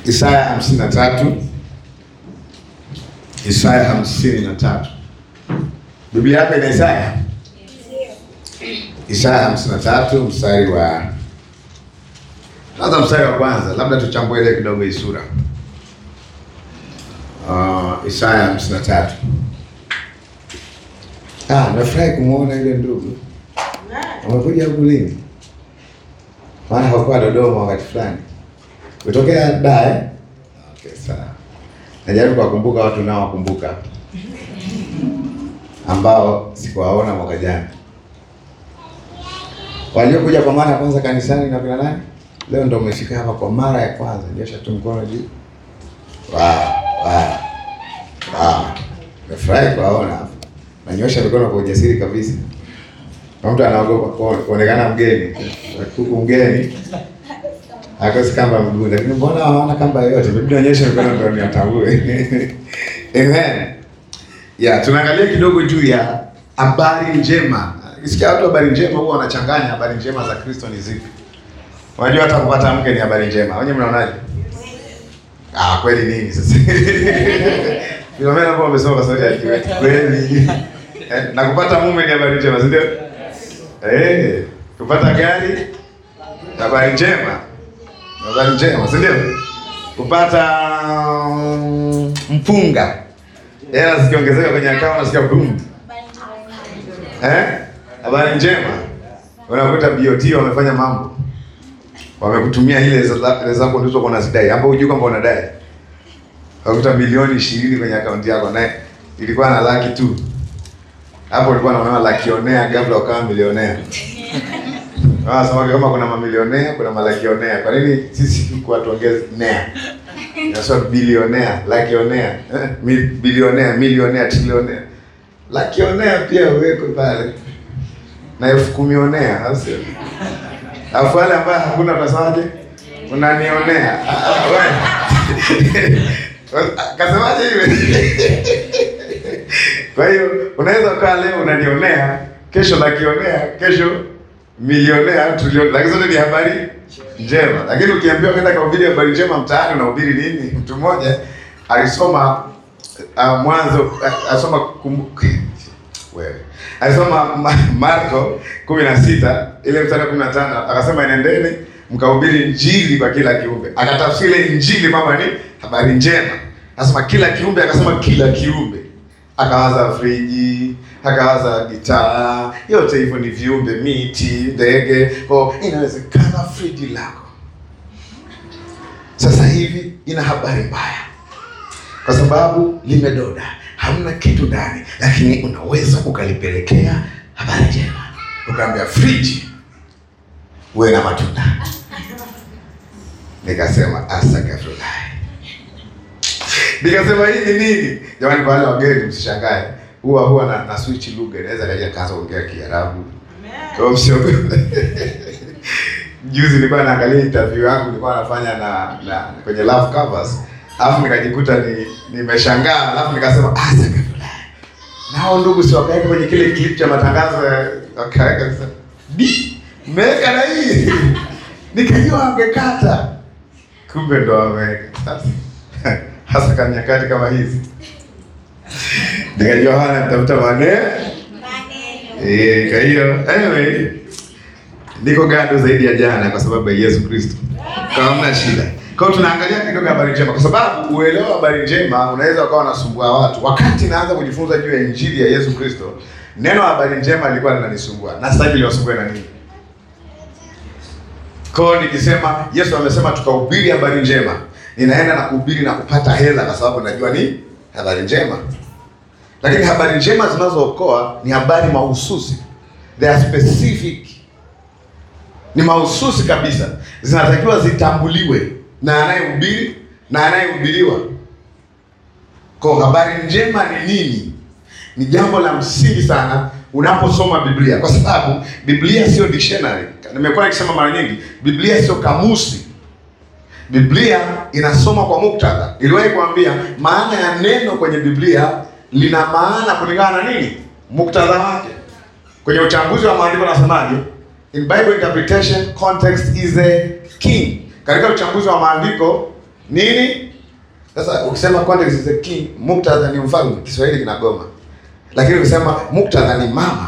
Isaya hamsini na tatu Isaya hamsini na tatu Biblia yako ina Isaya? Isaya hamsini na tatu mstari wa kwanza, mstari wa kwanza, labda tuchambue ile kidogo hii sura. Uh, Isaya hamsini na tatu. Ah, nafurahi kumwona ile ndugu amekuja huku lini? Maana hakuwa Dodoma wakati fulani kutokea da eh? Okay, sawa. Najaribu kuwakumbuka watu nao wakumbuka ambao sikuwaona mwaka jana, waliokuja kwa mara ya kwanza kanisani na kina nani, leo ndo umefika hapa kwa mara ya kwanza. Nyosha tu mkono juu. Wow, wow, wow. Nimefurahi kuwaona hapa. Nanyosha mikono kwa ujasiri kabisa. Kwa mtu anaogopa kuone- kuonekana mgeni, huku mgeni akosi kamba mguu, lakini mbona hawana kamba yoyote? Biblia inaonyesha mikono ndio niatambue. Amen. Ya, tunaangalia kidogo juu ya habari njema. Isikia watu habari njema huwa wanachanganya habari njema za Kristo ni zipi? Unajua hata kupata mke ni habari njema. Wenyewe mnaonaje? Ah, kweli nini sasa? Filomena hapo amesoma kwa sauti ya kiwe. Kweli. Eh, na kupata mume ni habari njema, si ndio? Eh, kupata gari habari njema. Habari njema, si ndio? Kupata mm, mpunga. Hela zikiongezeka kwenye akaunti nasikia boom. Eh? Habari njema. Unakuta BOT wamefanya mambo. Wamekutumia ile za- zako ndizo kwa unazidai. Hapo hujui kwamba unadai. Unakuta milioni 20 kwenye akaunti yako na ilikuwa na laki tu. Hapo ulikuwa unaona lakionea kabla ukawa milionea. Ah, sema kama kuna mamilionea, kuna malakionea. Kwa nini sisi huku watuongeze nea? Nasema bilionea, lakionea, eh, mi- bilionea, milionea, trilionea. Lakionea pia uwekwe pale. Na elfu kumionea, au sio? Alafu wale ambao hakuna tunasemaje? Unanionea. Ah, ah, wewe. Kasemaje hivi? Kwa hiyo unaweza ukaa leo unanionea, kesho nakionea, kesho milionea, trilioni, lakini zote ni habari njema. Lakini ukiambiwa kwenda kuhubiri habari njema mtaani, unahubiri nini? Mtu mmoja alisoma uh, Mwanzo uh, alisoma kum, wewe alisoma Ma- Marko kumi na sita ile mstari wa kumi na tano akasema enendeni mkahubiri injili kwa kila kiumbe. Akatafsiri ile injili mama ni habari njema, akasema kila kiumbe, akasema kila kiumbe akawaza friji, akawaza gitaa, yote hivyo ni viumbe, miti, ndege. Kwa inawezekana friji lako sasa hivi ina habari mbaya, kwa sababu limedoda, hamna kitu ndani, lakini unaweza ukalipelekea habari njema, ukaambia friji uwe na matunda. Nikasema asakafulai Nikasema hii ni nini? Jamani, kwa wale wageni msishangae. Huwa huwa na, na switch lugha, inaweza kaja kaanza kuongea Kiarabu. Kwa hiyo msiogope. Juzi nilikuwa naangalia interview yangu nilikuwa nafanya na, na kwenye love covers. Alafu nikajikuta ni nimeshangaa, alafu nikasema ah, sasa nao ndugu si wakaweka kwenye kile clip cha matangazo ya- wakaweka sasa. Di, mmeweka na hii. Nikajua wangekata. Kumbe ndo wameweka. Sasa hasa kwa nyakati kama hizi nikajua hana nitafuta maneno eh. Kwa hiyo anyway, niko gado zaidi ya jana kwa sababu ya Yesu Kristo, kama hamna shida. Kwa hiyo tunaangalia kidogo habari njema, kwa sababu uelewa habari njema unaweza ukawa unasumbua watu. Wakati naanza kujifunza juu ya injili ya Yesu Kristo, neno habari njema lilikuwa linanisumbua na sitaki liwasumbue na nini. Kwa hiyo nikisema Yesu amesema tukahubiri habari njema, ninaenda na kuhubiri na kupata hela kwa sababu najua ni habari njema. Lakini habari njema zinazookoa ni habari mahususi, they are specific, ni mahususi kabisa, zinatakiwa zitambuliwe na anayehubiri na anayehubiriwa. Kwa habari njema ni nini? Ni jambo la msingi sana unaposoma Biblia, kwa sababu Biblia sio dictionary. Nimekuwa nikisema mara nyingi, Biblia sio kamusi. Biblia inasoma kwa muktadha. Niliwahi kuambia maana ya neno kwenye Biblia lina maana kulingana na nini? Muktadha wake. Kwenye uchambuzi wa maandiko nasemaje? In Bible interpretation context is a king. Katika uchambuzi wa maandiko nini? Sasa ukisema context is the king, muktadha ni mfalme, Kiswahili kinagoma. Lakini ukisema muktadha ni mama,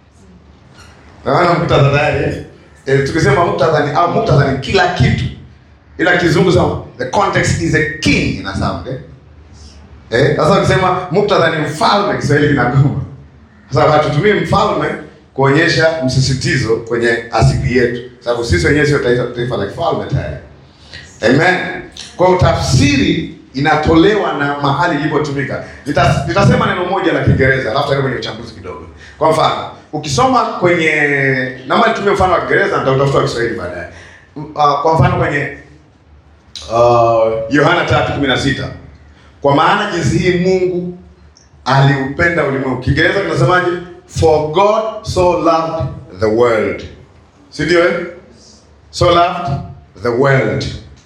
naona muktadha tayari eh? Eh, tukisema muktadha ni au muktadha ni kila kitu, ila kizungu sema the context is a king ina sound eh? Eh, sasa ukisema muktadha ni mfalme, Kiswahili kinagoma. Sasa hatutumii mfalme kuonyesha msisitizo kwenye asili yetu, sababu sisi wenyewe sio taifa, taifa la kifalme tayari. Amen. Kwa hiyo tafsiri inatolewa na mahali ilipotumika. Nita- Nitasema neno moja la Kiingereza alafu taenda kwenye uchambuzi kidogo. Kwa mfano, ukisoma kwenye naomba nitumie mfano wa Kiingereza nitautafuta wa Kiswahili baadaye. M- Uh, kwa mfano kwenye uh, Yohana 3:16 kwa maana jinsi hii Mungu aliupenda ulimwengu. Kiingereza kinasemaje? For God so loved the world. Si ndio eh? So loved the world.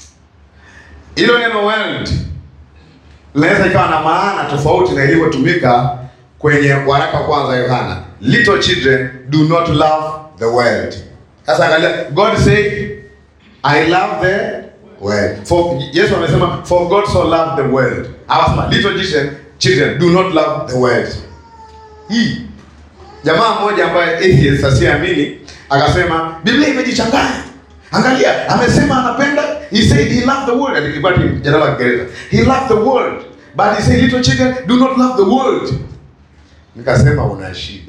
Hilo neno world linaweza ikawa na maana tofauti na ilivyotumika kwenye waraka wa kwanza Yohana. Little children do not love the world. Sasa angalia, God said I love the world. For Yesu amesema for God so loved the world. Awasema little children, children do not love the world. Hii jamaa mmoja ambaye atheist asiamini akasema Biblia imejichanganya. Angalia, amesema anapenda, he said he loved the world. And ilikuwa ni jina la Kiingereza. He loved the world. But he said little children do not love the world. Nikasema una shida.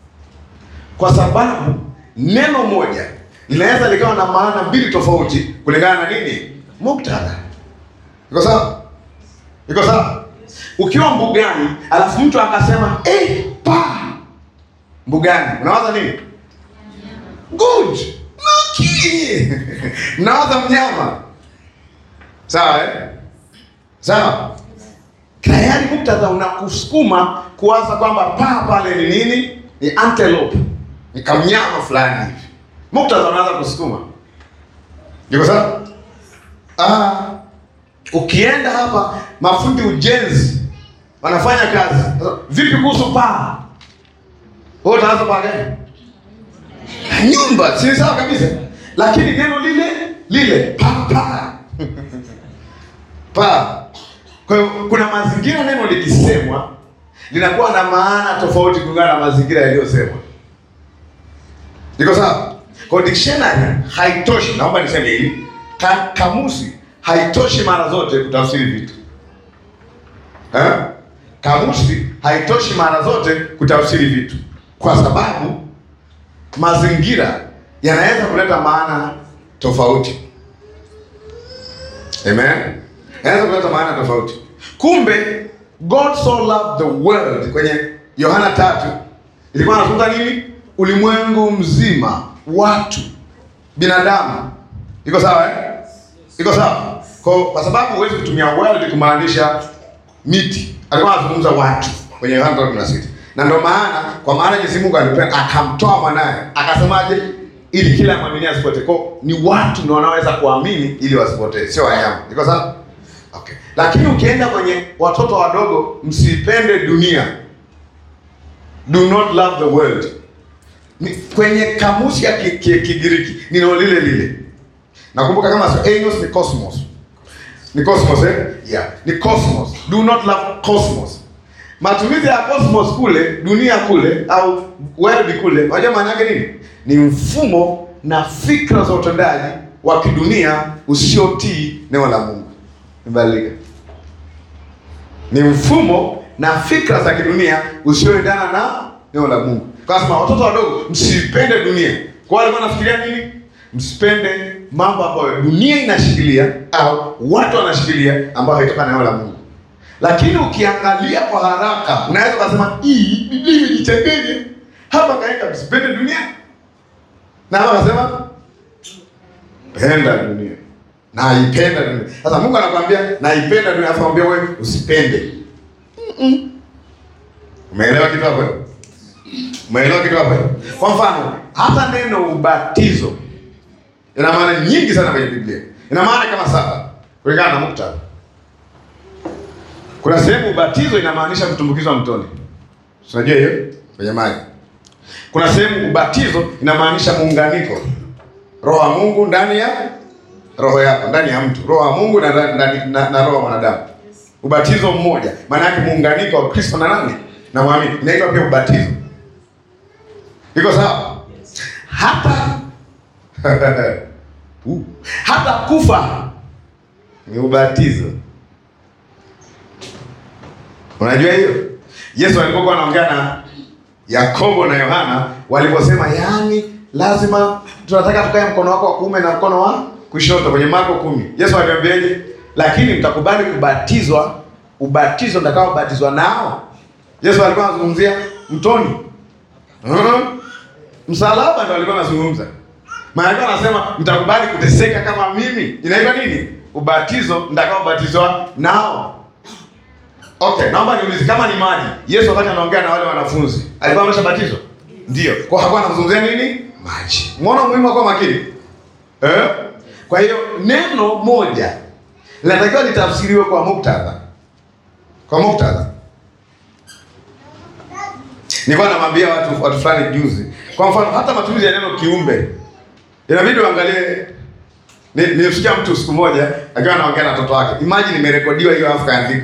Kwa sababu neno moja linaweza likawa na maana mbili tofauti kulingana na nini? Muktadha. Iko sawa? Iko sawa? Ukiwa mbugani alafu mtu akasema eh, pa mbugani, unawaza nini? Good. Lucky. Mnawaza mnyama. Sawa eh? Sawa. Tayari muktadha unakusukuma kuwaza kwamba paa pale ni nini? Ni antelope. Ni kamnyama fulani hivi. Muktadha unaanza kusukuma. Iko sawa? Ah, ukienda hapa mafundi ujenzi wanafanya kazi. Sasa, Vipi kuhusu paa? Wewe utaanza paa gani? nyumba si sawa kabisa lakini neno lile lile papa pa kwa hiyo kuna mazingira neno likisemwa linakuwa na maana tofauti kulingana na mazingira yaliyosemwa iko sawa kwa dictionary haitoshi naomba niseme hivi ka, kamusi haitoshi mara zote kutafsiri vitu eh? kamusi haitoshi mara zote kutafsiri vitu kwa sababu mazingira yanaweza kuleta maana tofauti. Amen. Yanaweza kuleta maana tofauti. Kumbe God so loved the world kwenye Yohana tatu ilikuwa anazungumza nini? Ulimwengu mzima, watu, binadamu. Iko sawa eh? Iko sawa. Kwa, kwa sababu huwezi kutumia world kumaanisha miti. Alikuwa anazungumza watu kwenye Yohana 3:16. Na ndio maana kwa maana jinsi Mungu alipenda akamtoa mwanaye. Akasemaje? Ili kila mwamini asipotee. Kwa ni watu ndio wanaweza kuamini ili wasipotee, sio wanyama. Iko sawa? Okay. Lakini ukienda kwenye watoto wadogo, msipende dunia. Do not love the world. Ni, kwenye kamusi ya Ki- Ki- Kigiriki ni neno lile lile. Nakumbuka kama sio Enos ni cosmos. Ni cosmos eh? Yeah, ni cosmos. Do not love cosmos. Matumizi ya cosmos kule, dunia kule au world kule, unajua maana yake nini? Ni mfumo na fikra za utendaji wa kidunia usiotii neno la Mungu. Mbadilika. Ni mfumo na fikra za kidunia usioendana na neno la Mungu. Kwa sababu watoto wadogo msipende dunia. Kwa wale wanafikiria nini? Msipende mambo ambayo dunia inashikilia au watu wanashikilia ambayo haitoka na neno la Mungu. Lakini ukiangalia kwa haraka unaweza kusema hii Biblia imejichanganya. Hapa kaeka msipende dunia. Na hapa akasema penda dunia. Naipenda dunia. Sasa Mungu anakuambia naipenda dunia, afa mwambie wewe usipende. Mm-mm. Umeelewa kitu hapo? eh? Umeelewa kitu hapo? eh? Kwa mfano, hata neno ubatizo ina maana nyingi sana kwenye Biblia. Ina maana kama saba kulingana na muktadha. Kuna sehemu ubatizo inamaanisha kutumbukizwa mtoni. Unajua hiyo? Kwenye maji. Kuna sehemu ubatizo inamaanisha muunganiko. Roho wa Mungu ndani ya roho yako ndani ya mtu, roho wa Mungu na, na, na, na, na roho wa mwanadamu. Ubatizo mmoja, maana yake muunganiko wa Kristo na nani na mwamini, inaitwa pia ubatizo. Iko sawa? Hata uh, hata kufa ni ubatizo. Unajua hiyo? Yesu alipokuwa anaongea na Yakobo na Yohana waliposema, yaani lazima tunataka tukae mkono wako wa kuume na mkono wa kushoto kwenye Marko kumi. Yesu aliwaambiaje? Lakini mtakubali kubatizwa ubatizo mtakaobatizwa nao. Yesu alikuwa anazungumzia mtoni. Uh-huh. Msalaba ndio alikuwa anazungumza. Maana anasema mtakubali kuteseka kama mimi. Inaitwa nini? Ubatizo mtakaobatizwa nao. Okay, naomba niulize kama ni maji. Yesu wakati anaongea na wale wanafunzi, alikuwa ameshabatizwa? Ndio. Kwa hakuwa anazungumzia nini? Maji. Umeona umuhimu wa kuwa makini? Eh? Kwa hiyo neno moja linatakiwa litafsiriwe kwa muktadha. Kwa muktadha. Nilikuwa namwambia watu watu fulani juzi. Kwa mfano hata matumizi ya neno kiumbe. Inabidi uangalie ni nilisikia mtu siku moja akiwa anaongea na mtoto wake. Imagine imerekodiwa hiyo afu kaandika.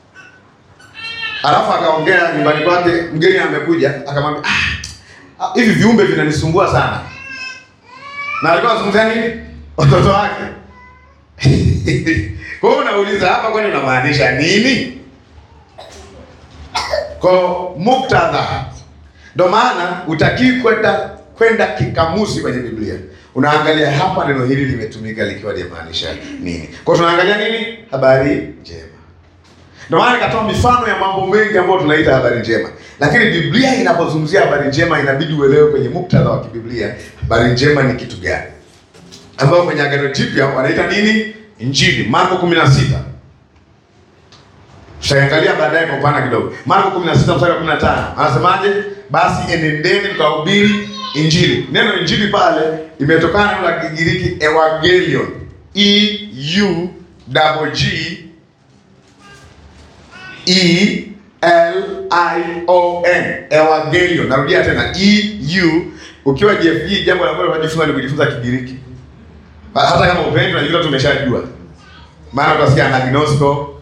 Alafu akaongea nyumbani kwake, mgeni amekuja, akamwambia ah, hivi viumbe vinanisumbua sana. Na alikuwa anazungumzia nini? Watoto wake. Kwa hiyo unauliza hapa, kwani unamaanisha nini? Kwa muktadha, ndio maana utakii kwenda kwenda kikamusi kwenye Biblia. Unaangalia hapa neno hili limetumika likiwa linamaanisha nini. Kwa hiyo tunaangalia nini? Habari njema. Ndio maana nikatoa mifano ya mambo mengi ambayo tunaita habari njema, lakini Biblia inapozungumzia habari njema inabidi uelewe kwenye muktadha wa kibiblia habari njema ni kitu gani, ambao kwenye Agano Jipya wanaita nini? Injili. Marko 16 tutaangalia baadaye kwa upana kidogo. Marko 16 mstari wa 15 anasemaje? Basi enendeni mkahubiri injili. Neno injili pale imetokana na Kigiriki evangelion, e u double g E L I O N Evangelion. Narudia tena E U. Ukiwa JFG, jambo la kwanza unajifunza ni kujifunza Kigiriki. Hata kama upendi unajua tumeshajua. Maana utasikia anagnosko.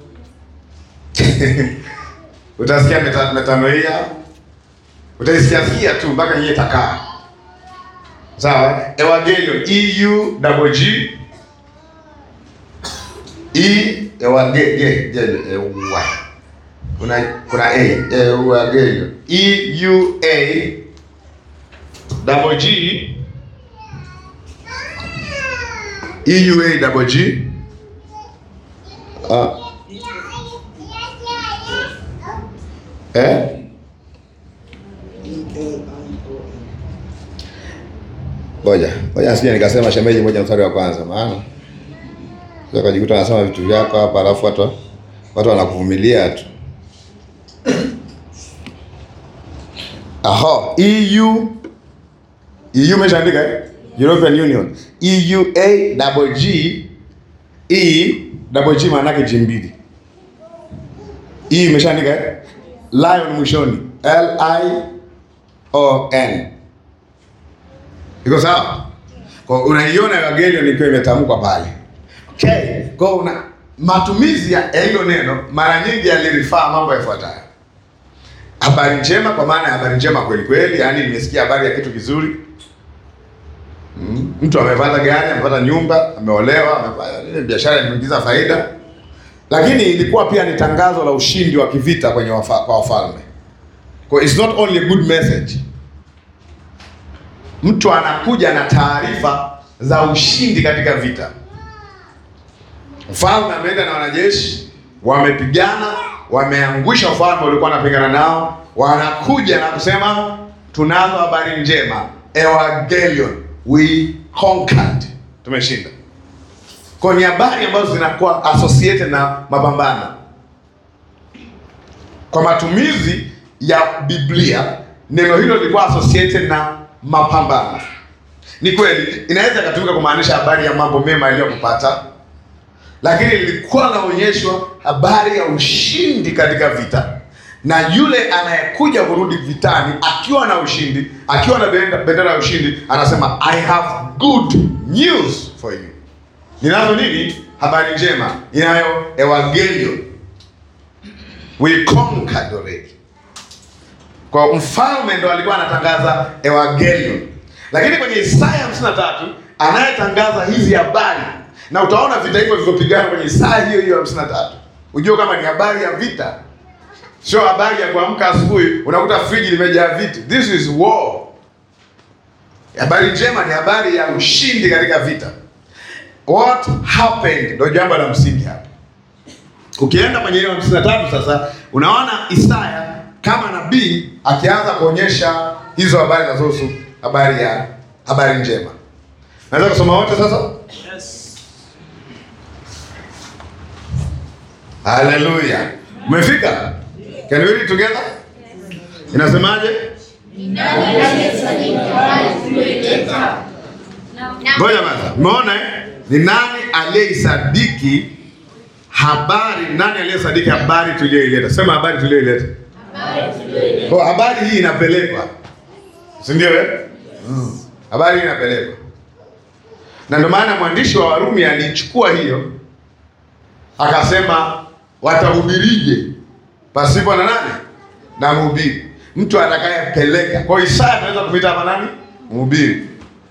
Utasikia meta, metanoia. Utaisikia sikia tu mpaka yeye takaa. Sawa? Evangelion E U double G E Evangelion kuna kuna a Evangelion E U A double G E U A double G ah eh Ngoja, ngoja sije nikasema shemeji moja mstari wa kwanza maana sasa kujikuta anasema vitu vyako hapa alafu watu watu wanakuvumilia tu. Aha, EU EU umeshaandika eh? European Union. EUA double G E double G maana yake G mbili. E umeshaandika eh? Lion mwishoni. L I O N. Iko sawa? Kwa unaiona Evangelion ikiwa imetamkwa pale. Okay. Kwa una matumizi ya hilo neno mara nyingi yalirifaa mambo yafuatayo: habari njema, kwa maana ya habari njema kweli kweli, yaani nimesikia habari ya kitu kizuri. Mm, mtu amepata gari, amepata nyumba, ameolewa, amepata biashara, imeingiza faida. Lakini ilikuwa pia ni tangazo la ushindi wa kivita kwenye wafa, kwa wafalme. Kwa it's not only a good message. Mtu anakuja na taarifa za ushindi katika vita. Mfalme ameenda na wanajeshi, wamepigana, wameangusha ufalme ulikuwa wanapigana nao, wanakuja na kusema tunazo habari njema, Evangelion, we conquered, tumeshinda. Kwa ni habari ambazo zinakuwa associated na mapambano. Kwa matumizi ya Biblia, neno hilo lilikuwa associated na mapambano. Ni kweli inaweza ikatumika kumaanisha habari ya mambo mema yaliyokupata lakini lilikuwa naonyeshwa habari ya ushindi katika vita, na yule anayekuja kurudi vitani akiwa na ushindi, akiwa na bendera ya ushindi, anasema I have good news for you. ninazo nini? Habari njema, inayo evangelion. We conquered already. Kwa mfalme ndo alikuwa anatangaza evangelion, lakini kwenye Isaya 53 anayetangaza hizi habari, na utaona vita hivyo vilivyopigana kwenye Isaya hiyo hiyo 53, ujue kama ni habari ya vita, sio habari ya kuamka asubuhi unakuta friji limejaa vitu. This is war. Habari njema ni habari ya ushindi katika vita. What happened ndio jambo la msingi hapa. Ukienda kwenye hiyo 53 sasa unaona Isaya kama nabii akianza kuonyesha hizo habari zinazohusu habari ya habari njema. Naweza kusoma wote sasa? Haleluya. Umefika? Can we read together? Inasemaje? Ngoja kwanza. Umeona eh? Ni nani aliyeisadiki habari? Nani aliyesadiki habari tuliyoileta? Sema habari tuliyoileta. Kwa habari hii inapelekwa, si ndio eh? Mm. Habari hii inapelekwa, na ndio maana mwandishi wa Warumi alichukua hiyo akasema, watahubirije pasipo na nani? Na mhubiri, mtu atakayepeleka. Kwa hiyo Isaya anaweza kumwita hapa nani? Mhubiri.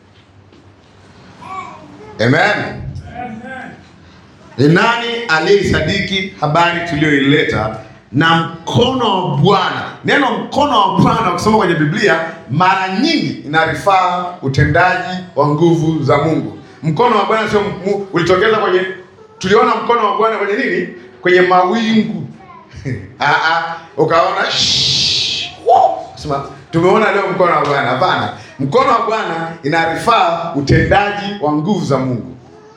Amen. Ni nani aliyeisadiki habari tuliyoileta na mkono wa Bwana. Neno mkono wa Bwana ukisoma kwenye Biblia mara nyingi inarifaa utendaji wa nguvu za Mungu. Mkono wa Bwana sio mu- ulitokeza kwenye, tuliona mkono wa Bwana kwenye nini? Kwenye mawingu Ah, ah, ukaona shh, wow, sema tumeona leo mkono wa Bwana. Hapana, mkono wa Bwana inarifaa utendaji wa nguvu za Mungu.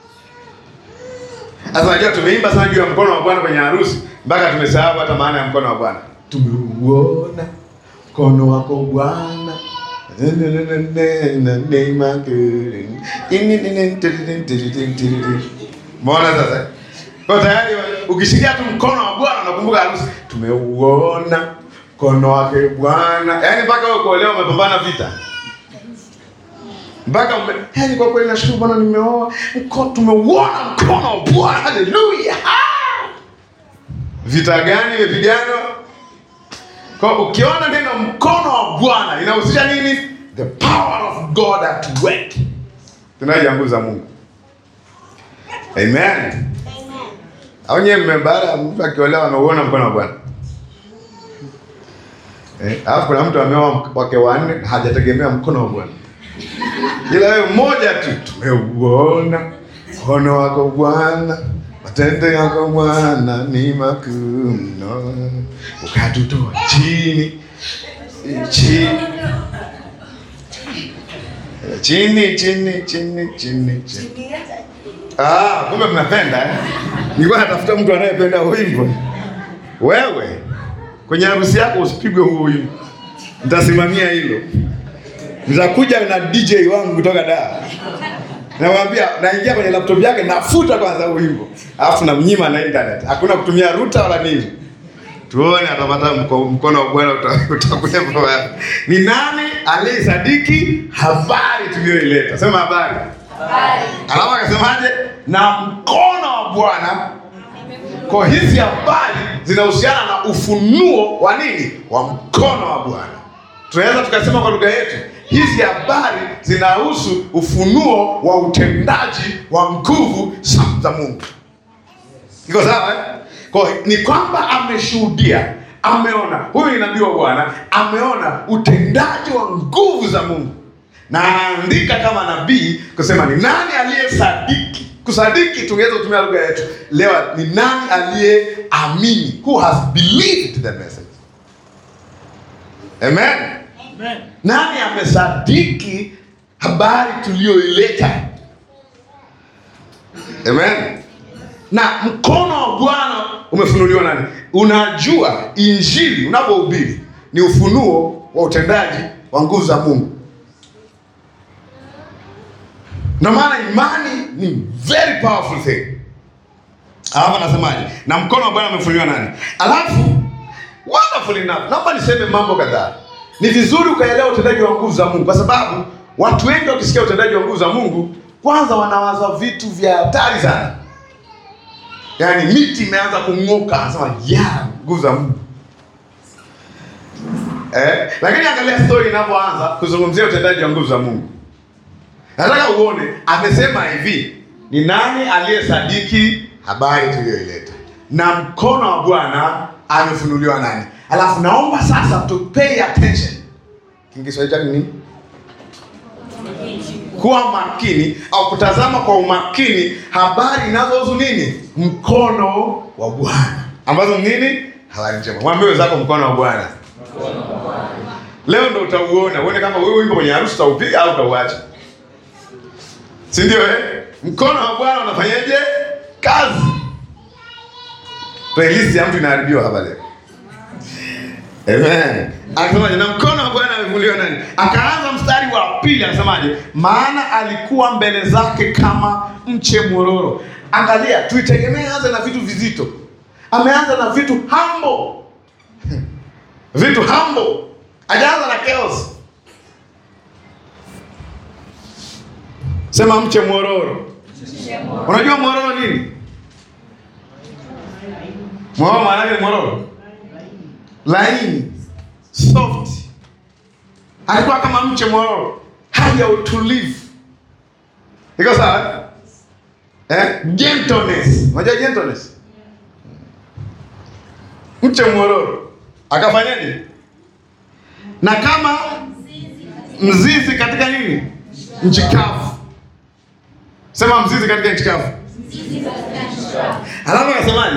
Sasa unajua tumeimba sana juu ya mkono wa Bwana kwenye harusi mpaka tumesahau hata maana ya mkono wa Bwana. Tumeuona mkono wako Bwana. Mbona sasa? Kwa tayari ukishikia tu mkono wa Bwana unakumbuka harusi. Tumeuona mkono wake Bwana. Yaani mpaka wewe kuolewa umepambana vita mpaka ume- yaani kwa kweli nashukuru Bwana nimeoa mko tumeuona mkono wa Bwana haleluya Ah! vita gani imepiganwa kwa ukiona neno mkono wa Bwana inahusisha nini the power of God at work tunaja nguvu za Mungu amen au nyewe mme- baada ya mtu akiolewa ameuona mkono wa Bwana eh, alafu kuna mtu ameoa wake wanne hajategemea mkono wa Bwana ila wewe mmoja tu tumeuona mkono wako Bwana, matendo yako Bwana ni makuu mno, ukatutoa chini chini chini chini chini chini chini. Ah, kumbe mnapenda eh? Nilikuwa natafuta mtu anayependa wimbo. Wewe kwenye harusi yako usipigwe huo wimbo, nitasimamia hilo nitakuja na DJ wangu kutoka Dar. Namwambia naingia kwenye laptop yake nafuta kwanza huo wimbo. Alafu namnyima na internet. Hakuna kutumia router wala nini. Tuone atapata mko- mkono wa Bwana uta- utakuwepo wapi. Ni nani aliyesadiki habari tuliyoileta? Sema habari. Alafu akasemaje? Na mkono wa Bwana kwa hizi habari zinahusiana na ufunuo wa nini? Wa mkono wa Bwana. Tunaweza tukasema kwa lugha yetu, hizi habari zinahusu ufunuo wa utendaji wa nguvu za za Mungu. Iko sawa eh? Kwa hiyo ni kwamba ameshuhudia, ameona, huyu ni nabii wa Bwana, ameona utendaji wa nguvu za Mungu, na anaandika kama nabii kusema ni nani aliyesadiki. Kusadiki tungeweza kutumia lugha yetu leo, ni nani aliyeamini, who has believed the message. Amen. Nani amesadiki habari tuliyoileta? Amen. Na mkono wa Bwana umefunuliwa nani? Unajua, injili unapohubiri ni ufunuo wa utendaji wa nguvu za Mungu. Ndio maana imani ni very powerful thing. Alafu anasemaje? Na mkono wa Bwana umefunuliwa nani? Alafu wonderful enough, naomba niseme mambo kadhaa. Ni vizuri ukaelewa utendaji wa nguvu za Mungu, kwa sababu watu wengi wakisikia utendaji wa nguvu za Mungu kwanza wanawaza vitu vya hatari sana, yaani miti imeanza kung'oka, anasema ya nguvu za Mungu eh. Lakini angalia story inapoanza kuzungumzia utendaji wa nguvu za Mungu. Nataka uone amesema hivi, ni nani aliyesadiki habari tuliyoileta, na mkono wa Bwana amefunuliwa nani? Alafu naomba sasa to pay attention. Kiswahili chake ni nini? Kuwa makini au kutazama kwa umakini habari inazohusu nini? Mkono wa Bwana, ambazo ni nini? Habari njema. Mwambie wenzako mkono wa Bwana. Leo ndo utauona, uone kama wewe wimbo kwenye harusi utaupiga au utauacha, si ndio? Eh, mkono wa Bwana unafanyaje kazi? Playlist ya mtu inaharibiwa hapa leo. Amen. Akasemaje? Na mkono wa Bwana amevuliwa nani? Akaanza mstari wa pili akasemaje? Maana alikuwa mbele zake kama mche mwororo. Angalia, tuitegemee anze na vitu vizito. Ameanza na vitu humble. Vitu humble. Hajaanza na chaos. Sema mche mwororo. Unajua mwororo nini? Mwororo maana yake ni mwororo laini soft, alikuwa kama mche mwororo, hali ya utulivu. Iko sawa eh? Gentleness, unajua gentleness, mche mwororo akafanyaje? Na kama mzizi katika nini? Nchi kavu. Sema mzizi katika nchi kavu. Alafu akasemaje?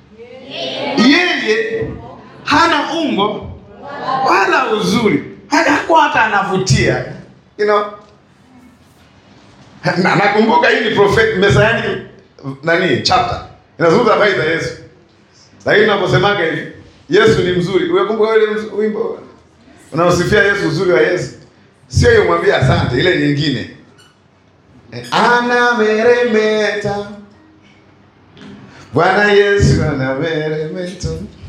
Yeye hana umbo wala uzuri, hajakuwa hata anavutia you know. Na nakumbuka hii ni prophet messianic nani chapter inazungumza habari za Yesu, lakini unaposemaga hivi Yesu ni mzuri, unakumbuka ile wimbo unaosifia Yesu, uzuri wa Yesu, sio hiyo, mwambie asante, ile nyingine anameremeta Bwana Yesu anameremeta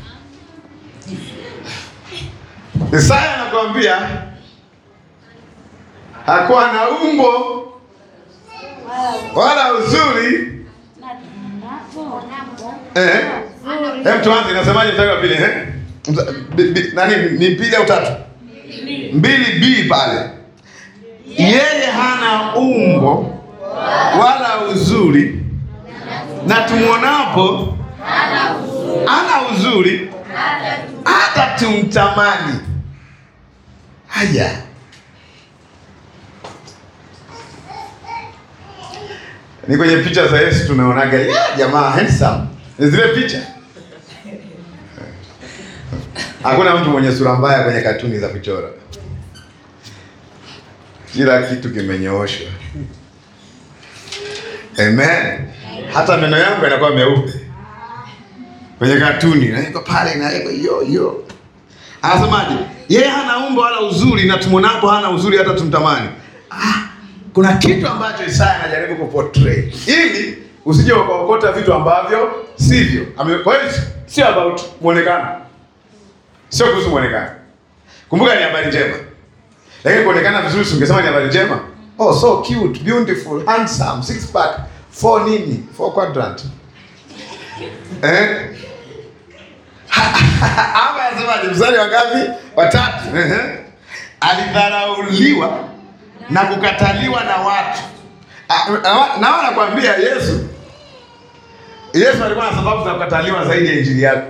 Isaya anakuambia hakuwa na umbo wala uzuri. Eh, hem, tuanze. Inasemaje mstari wa pili? Eh, nani ni mbili au tatu? Mbili b pale. Yeye hana umbo wala uzuri, na tumwonapo ana uzuri hata tumtamani. Haya, ni kwenye picha za Yesu tunaonaga ya jamaa handsome, ni zile picha. Hakuna mtu mwenye sura mbaya kwenye katuni za kuchora, kila kitu kimenyooshwa. Amen. Hata meno yangu yanakuwa meupe kwenye katuni naweka pale naweka yo yo. Anasemaje? Yeye hana umbo wala uzuri, na tumwonapo hana uzuri hata tumtamani. Ah, kuna kitu ambacho Isaya anajaribu kuportray ili usije ukaokota vitu ambavyo sivyo. Kwa hiyo sio about muonekano, sio kuhusu muonekano. Kumbuka ni habari njema, lakini kuonekana vizuri, ungesema ni habari njema. Oh, so cute, beautiful, handsome, six pack, four nini, four quadrant eh hapa anasemaje? Mstari wa ngapi? Watatu. Alidharauliwa na kukataliwa na watu. Na nakwambia Yesu, Yesu alikuwa na sababu za kukataliwa zaidi ya injili yake.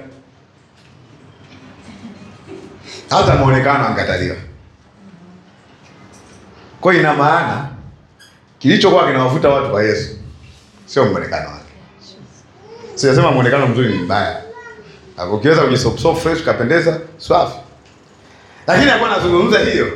Hata muonekano ankataliwa. Kwa ina maana kilichokuwa kinawavuta watu kwa Yesu sio muonekano wake. Sijasema muonekano mzuri ni mbaya ukiweza kujisopso fresh ukapendeza swafi, lakini alikuwa anazungumza hiyo,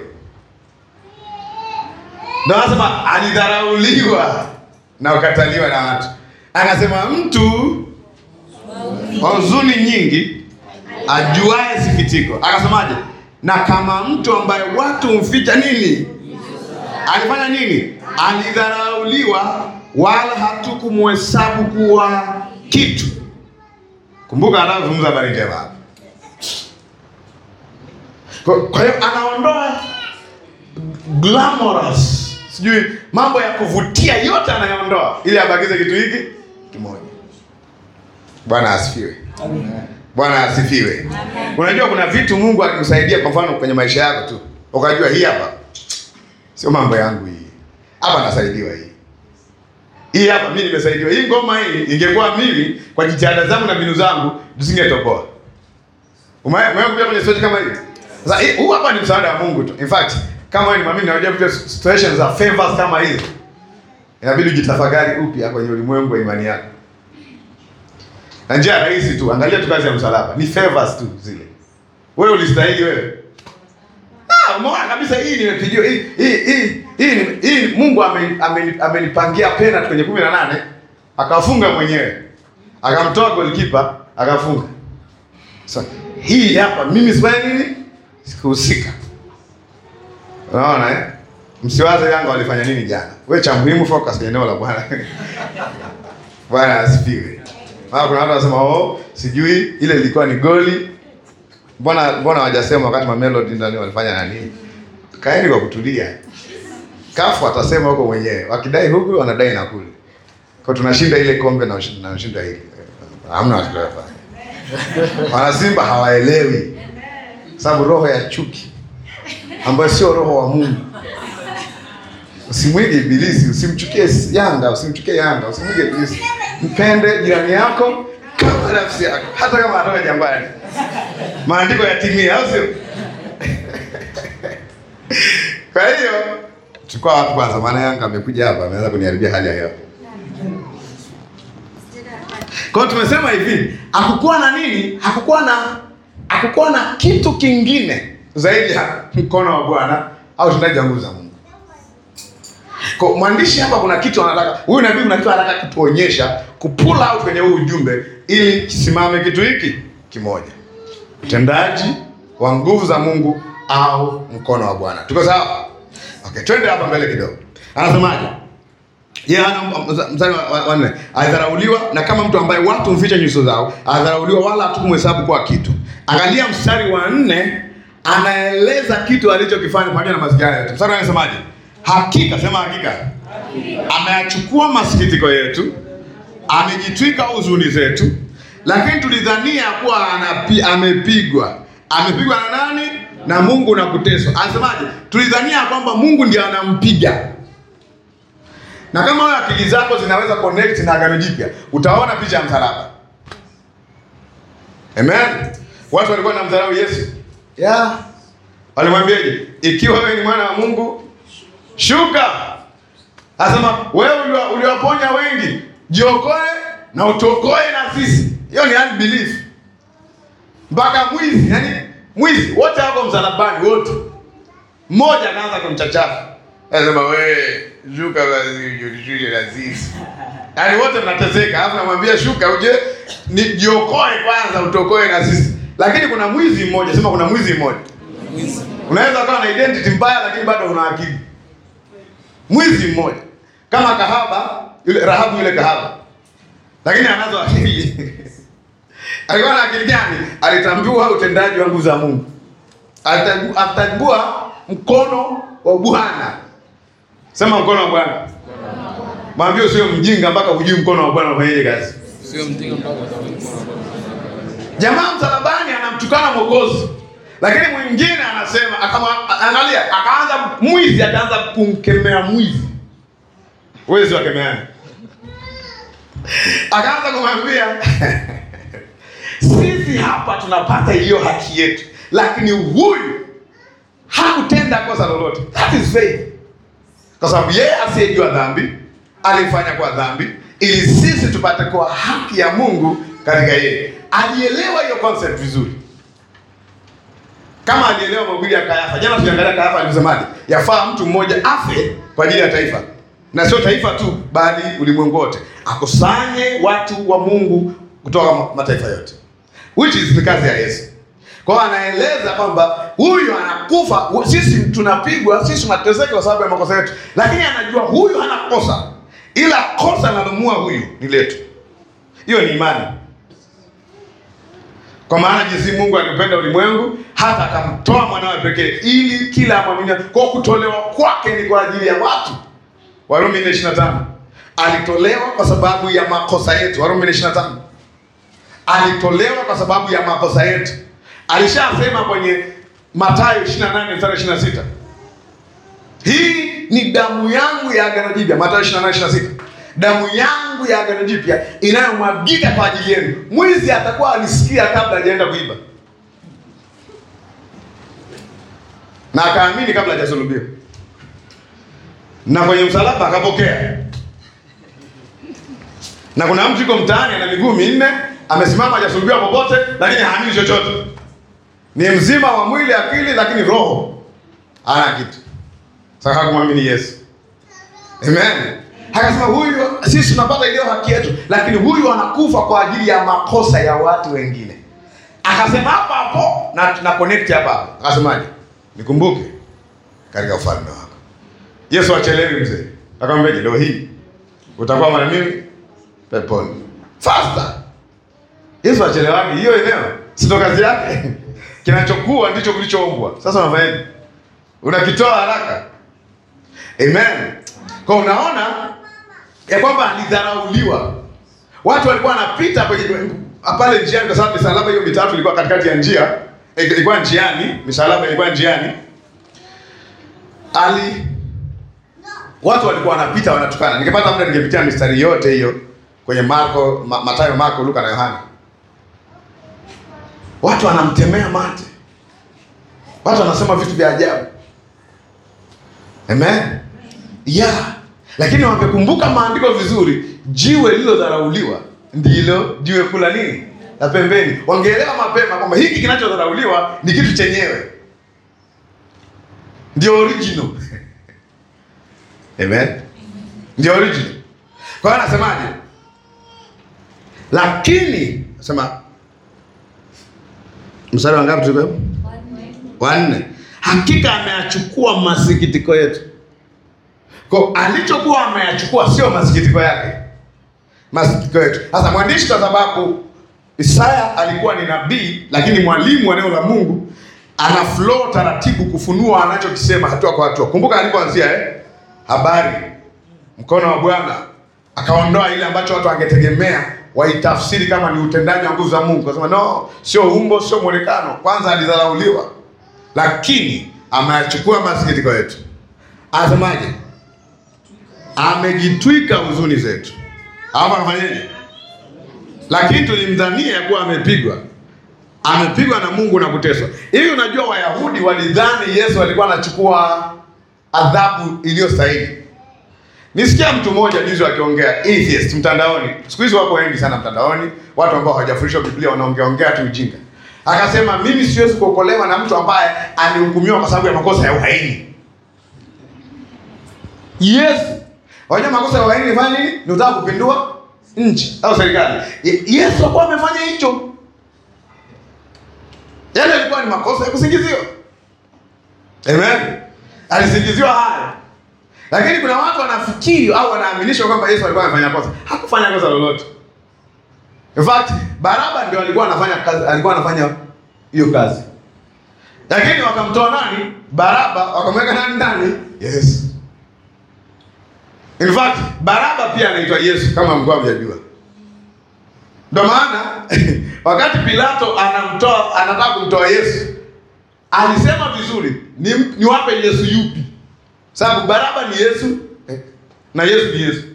ndio anasema alidharauliwa na ukataliwa na watu. Akasema mtu wa huzuni nyingi ajuae sikitiko. Akasemaje? Na kama mtu ambaye watu humficha nini, alifanya nini? Alidharauliwa, wala hatukumuhesabu kuwa kitu. Kumbuka anazungumza habari njema hapa. Kwa hiyo anaondoa glamorous sijui mambo ya kuvutia yote anayaondoa ili abakize kitu hiki kimoja. Bwana asifiwe. Bwana asifiwe. Unajua kuna vitu Mungu akikusaidia kwa mfano kwenye maisha yako tu. Ukajua hii hapa sio mambo yangu hii. Hapa nasaidiwa hii. Hii hapa mimi nimesaidiwa. Hii ngoma hii ingekuwa mimi kwa jitihada zangu na mbinu zangu tusingetoboa. Umewahi kuja kwenye situation kama hii? Sasa hii- huu hapa ni msaada wa Mungu tu. In fact, kama wewe ni mwamini na unajua kupitia situations za favors kama hizi, inabidi ujitafakari upya kwenye ulimwengu wa imani yako. Na njia rahisi tu, angalia tu kazi ya msalaba, ni favors tu zile. Wewe ulistahili wewe. Ah, umeona kabisa hii nimepigiwa hii hii hii hii, ni- hii Mungu ameni- ameni- amenipangia penalty kwenye 18 akafunga mwenyewe. Akamtoa goalkeeper akafunga. Sasa hii hapa mimi sifanye nini? Sikuhusika. Unaona eh? Msiwaze Yanga walifanya nini jana. Wewe cha muhimu focus kwenye eneo la Bwana. Bwana asifiwe. Maana kuna watu wanasema oh, sijui ile ilikuwa ni goli. Mbona mbona hawajasema wakati Mamelodi ndani walifanya nani? Kaeni kwa kutulia. Kafu atasema huko mwenyewe. Wakidai huku wanadai na kule. Kwa tunashinda ile kombe na ushinda- na ushinda hili. Hamna watu wanafanya. Wana Simba hawaelewi. Sababu roho ya chuki ambayo sio roho wa Mungu. Usimwige ibilisi, usimchukie Yanga, usimchukie Yanga, usimwige ibilisi. Mpende jirani yako kama nafsi yako, hata kama atoka jambani. Maandiko yatimie, au sio? Kwa hiyo chukua watu kwanza, maana Yanga amekuja hapa ameanza kuniharibia hali ya hewa. Kwa hiyo tumesema hivi, hakukuwa na nini? Hakukuwa na hakukuwa na kitu kingine zaidi ya mkono wa Bwana au utendaji wa nguvu za Mungu. Kwa mwandishi hapa kuna kitu anataka, huyu nabii kuna kitu anataka kutuonyesha, kupull out kwenye huu ujumbe ili kisimame kitu hiki kimoja. Utendaji wa nguvu za Mungu au mkono wa Bwana. Tuko sawa? Okay, twende hapa mbele kidogo. Anasemaje? Yeye ana mstari wa- wa wa nne, alidharauliwa na kama mtu ambaye watu mficha nyuso zao, alidharauliwa wala hatukumhesabu kwa kitu. Angalia mstari wa nne, anaeleza kitu alichokifanya pamoja na masikio yetu. Mstari anasemaje? Hakika, sema hakika, ameyachukua masikitiko yetu, amejitwika huzuni zetu, lakini tulidhania kuwa anapi, amepigwa. Amepigwa na nani? Na Mungu na kuteswa. Anasemaje? Tulidhania kwamba Mungu ndiye anampiga na kama wewe akili zako zinaweza connect na agano jipya, utaona picha ya msalaba. Amen. Watu walikuwa na mdharau Yesu. Yeah. Walimwambiaje? Ikiwa wewe ni mwana wa Mungu, shuka. Anasema wewe ulio- uliwaponya wengi, jiokoe na utuokoe na sisi. Hiyo ni unbelief. Mpaka mwizi, yani mwizi wote wako msalabani wote. Mmoja anaanza kumchachafa. Anasema wewe shuka basi ujishushe na sisi. Yaani wote mnateseka, alafu namwambia shuka uje ni jiokoe kwanza utokoe na sisi. Lakini kuna mwizi mmoja, sema kuna mwizi mmoja. Unaweza kuwa na identity mbaya lakini bado una akili. Mwizi mmoja. Kama kahaba, yule Rahabu yule kahaba. Lakini anazo akili. Alikuwa na akili gani? Alitambua utendaji wa nguvu za Mungu. Alitambu- Alitambua mkono wa Bwana. Sema mkono wa Bwana. Mwambie usio mjinga mpaka hujui mkono wa Bwana ufanyaje kazi. Sio mtinga mpaka utaona. Jamaa msalabani anamtukana Mwokozi, lakini mwingine anasema akama, angalia, akaanza mwizi, akaanza kumkemea mwizi. Wezi wakemeana, akaanza kumwambia sisi hapa tunapata hiyo haki yetu, lakini huyu hakutenda kosa lolote. That is faith, kwa sababu yeye asiyejua dhambi alifanya kwa dhambi ili sisi tupate kuwa haki ya Mungu katika yeye. Alielewa hiyo concept vizuri, kama alielewa mahubiri ya Kayafa. Jana tuliangalia Kayafa alivyosemaje, yafaa mtu mmoja afe kwa ajili ya taifa, na sio taifa tu, bali ulimwengu wote, akusanye watu wa Mungu kutoka ma- mataifa yote, which is ni kazi ya Yesu. Kwa hiyo anaeleza kwamba huyu anakufa, hu- sisi tunapigwa, sisi tunateseka kwa sababu ya makosa yetu, lakini anajua huyu hana kosa, ila kosa linalomua huyu ni letu. Hiyo ni imani. Kwa maana jinsi Mungu alipenda ulimwengu hata akamtoa mwanawe pekee ili kila amwaminie. Kwa kutolewa kwake ni kwa ajili ya watu, Warumi 4:25. Alitolewa kwa sababu ya makosa yetu. Warumi 4:25. Alitolewa kwa sababu ya makosa yetu. Alishasema kwenye Mathayo 28 mstari 26. Hii ni damu yangu ya agano jipya, Mathayo 28:26. Damu yangu ya agano jipya inayomwagika kwa ajili yenu. Mwizi atakuwa alisikia kabla hajaenda kuiba. Na akaamini kabla hajasulubiwa. Na kwenye msalaba akapokea. Na kuna mtu yuko mtaani ana miguu minne, amesimama hajasulubiwa popote, lakini haamini chochote. Ni mzima wa mwili, akili, lakini roho hana kitu. Sasa hakumwamini Yesu. Amen. Akasema huyu, sisi tunapata iliyo haki yetu, lakini huyu anakufa kwa ajili ya makosa ya watu wengine. Akasema hapa hapo na, na connect hapa hapo. Akasemaje? Nikumbuke katika ufalme wako. Yesu achelewi mzee. Akamwambia leo hii utakuwa mara mimi peponi. Faster. Yesu achelewapi? Hiyo eneo si ndo kazi yake. Kinachokuwa ndicho kilichoombwa. Sasa unafanyaje? Unakitoa haraka. Amen. Kwa unaona ya kwamba alidharauliwa. Watu walikuwa wanapita kwenye- pale njiani kwa sababu misalaba hiyo mitatu ilikuwa katikati ya njia, eh, ilikuwa njiani, misalaba ilikuwa njiani. Ali watu walikuwa wanapita wanatukana. Ningepata muda ningepitia mistari yote hiyo kwenye Marko, Ma, Mathayo, Marko, Luka na Yohana. Watu wanamtemea mate. Watu wanasema vitu vya ajabu. Amen. Yeah. Lakini wangekumbuka maandiko vizuri, jiwe lililodharauliwa ndilo jiwe kula nini la pembeni. Wangeelewa mapema kwamba hiki kinachodharauliwa ni kitu chenyewe, ndio original. Amen, ndio original. Kwa hiyo anasemaje? Lakini nasema mstari wa ngapi tuko? Wa nne. Hakika ameyachukua masikitiko yetu. Kwa alichokuwa ameyachukua sio masikitiko yake, masikitiko yetu. Sasa mwandishi, kwa sababu Isaya alikuwa ni nabii, lakini mwalimu wa neno la Mungu, ana flow taratibu kufunua anachokisema hatua kwa hatua. Kumbuka alipoanzia eh, habari mkono wa Bwana, akaondoa ile ambacho watu wangetegemea waitafsiri kama ni utendaji wa nguvu za Mungu, akasema no, sio umbo, sio mwonekano. Kwanza alidharauliwa, lakini ameyachukua masikitiko yetu. Anasemaje? amejitwika huzuni zetu. Hapo anafanyaje? Lakini tulimdhania kuwa amepigwa, amepigwa na Mungu na kuteswa. Hivi unajua, Wayahudi walidhani Yesu alikuwa anachukua adhabu iliyostahili. Nisikia mtu mmoja juzi akiongea atheist mtandaoni. Siku hizi wako wengi sana mtandaoni, watu ambao hawajafundishwa Biblia wanaongea ongea tu ujinga. Akasema mimi siwezi kuokolewa na mtu ambaye alihukumiwa kwa sababu ya makosa ya uhaini. Yes. Wajua makosa ya uhaini ni fanya nini? Ni utaka kupindua nchi au serikali. Ye- Yesu hakuwa amefanya hicho. Yale yalikuwa ni makosa ya kusingiziwa. Amen. Alisingiziwa haya. Lakini kuna watu wanafikiri au wanaaminishwa kwamba Yesu alikuwa amefanya kosa. Hakufanya kosa lolote. In fact, Baraba ndio alikuwa anafanya kazi, alikuwa anafanya hiyo kazi. Lakini wakamtoa nani? Baraba, wakamweka nani ndani? Yesu. In fact, Baraba pia anaitwa Yesu kama mlikuwa mjajua. Ndio maana wakati Pilato anamtoa anataka kumtoa Yesu, alisema vizuri, ni niwape Yesu yupi? Sababu Baraba ni Yesu eh, na Yesu ni Yesu.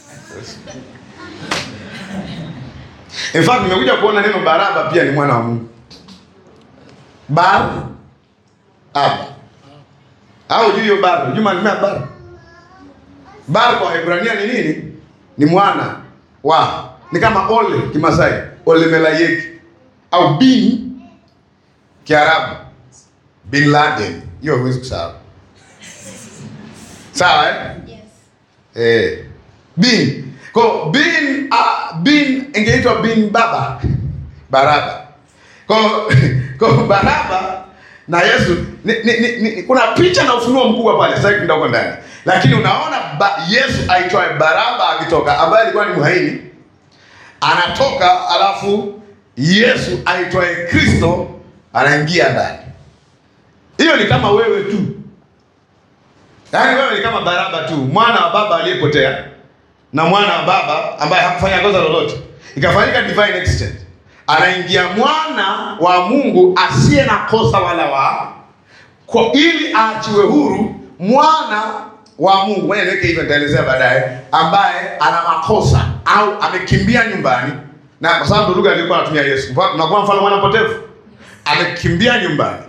In fact, nimekuja kuona neno Baraba pia ni mwana wa Mungu. Bar Aba. Au juu hiyo bar, juu maana bar. Bar kwa Hebrania ni nini? Ni mwana wa. Ni kama ole Kimasai, ole melayeki au bin Kiarabu. Bin Laden. Hiyo huwezi kusahau. Sawa eh? Eh. Bin. Kwa bin uh, bin ingeitwa bin baba. Baraba. Kwa kwa Baraba na Yesu ni, ni, ni, ni, kuna picha na ufunuo mkubwa pale sasa hivi ndio ndani. Lakini unaona ba, Yesu aitwaye Baraba akitoka ambaye alikuwa ni mhaini anatoka, alafu Yesu aitwaye Kristo anaingia ndani. Hiyo ni kama wewe tu. Yaani wewe ni kama Baraba tu, mwana wa baba aliyepotea na mwana wa baba ambaye hakufanya kosa lolote, ikafanyika divine exchange. Anaingia mwana wa Mungu asiye na kosa wala wa kwa ili aachiwe huru mwana wa Mungu. Ngoja niweke hivyo, nitaelezea baadaye, ambaye ana makosa au amekimbia nyumbani, na kwa sababu lugha alikuwa anatumia Yesu, tunakuwa mfano mwana mpotevu, amekimbia nyumbani.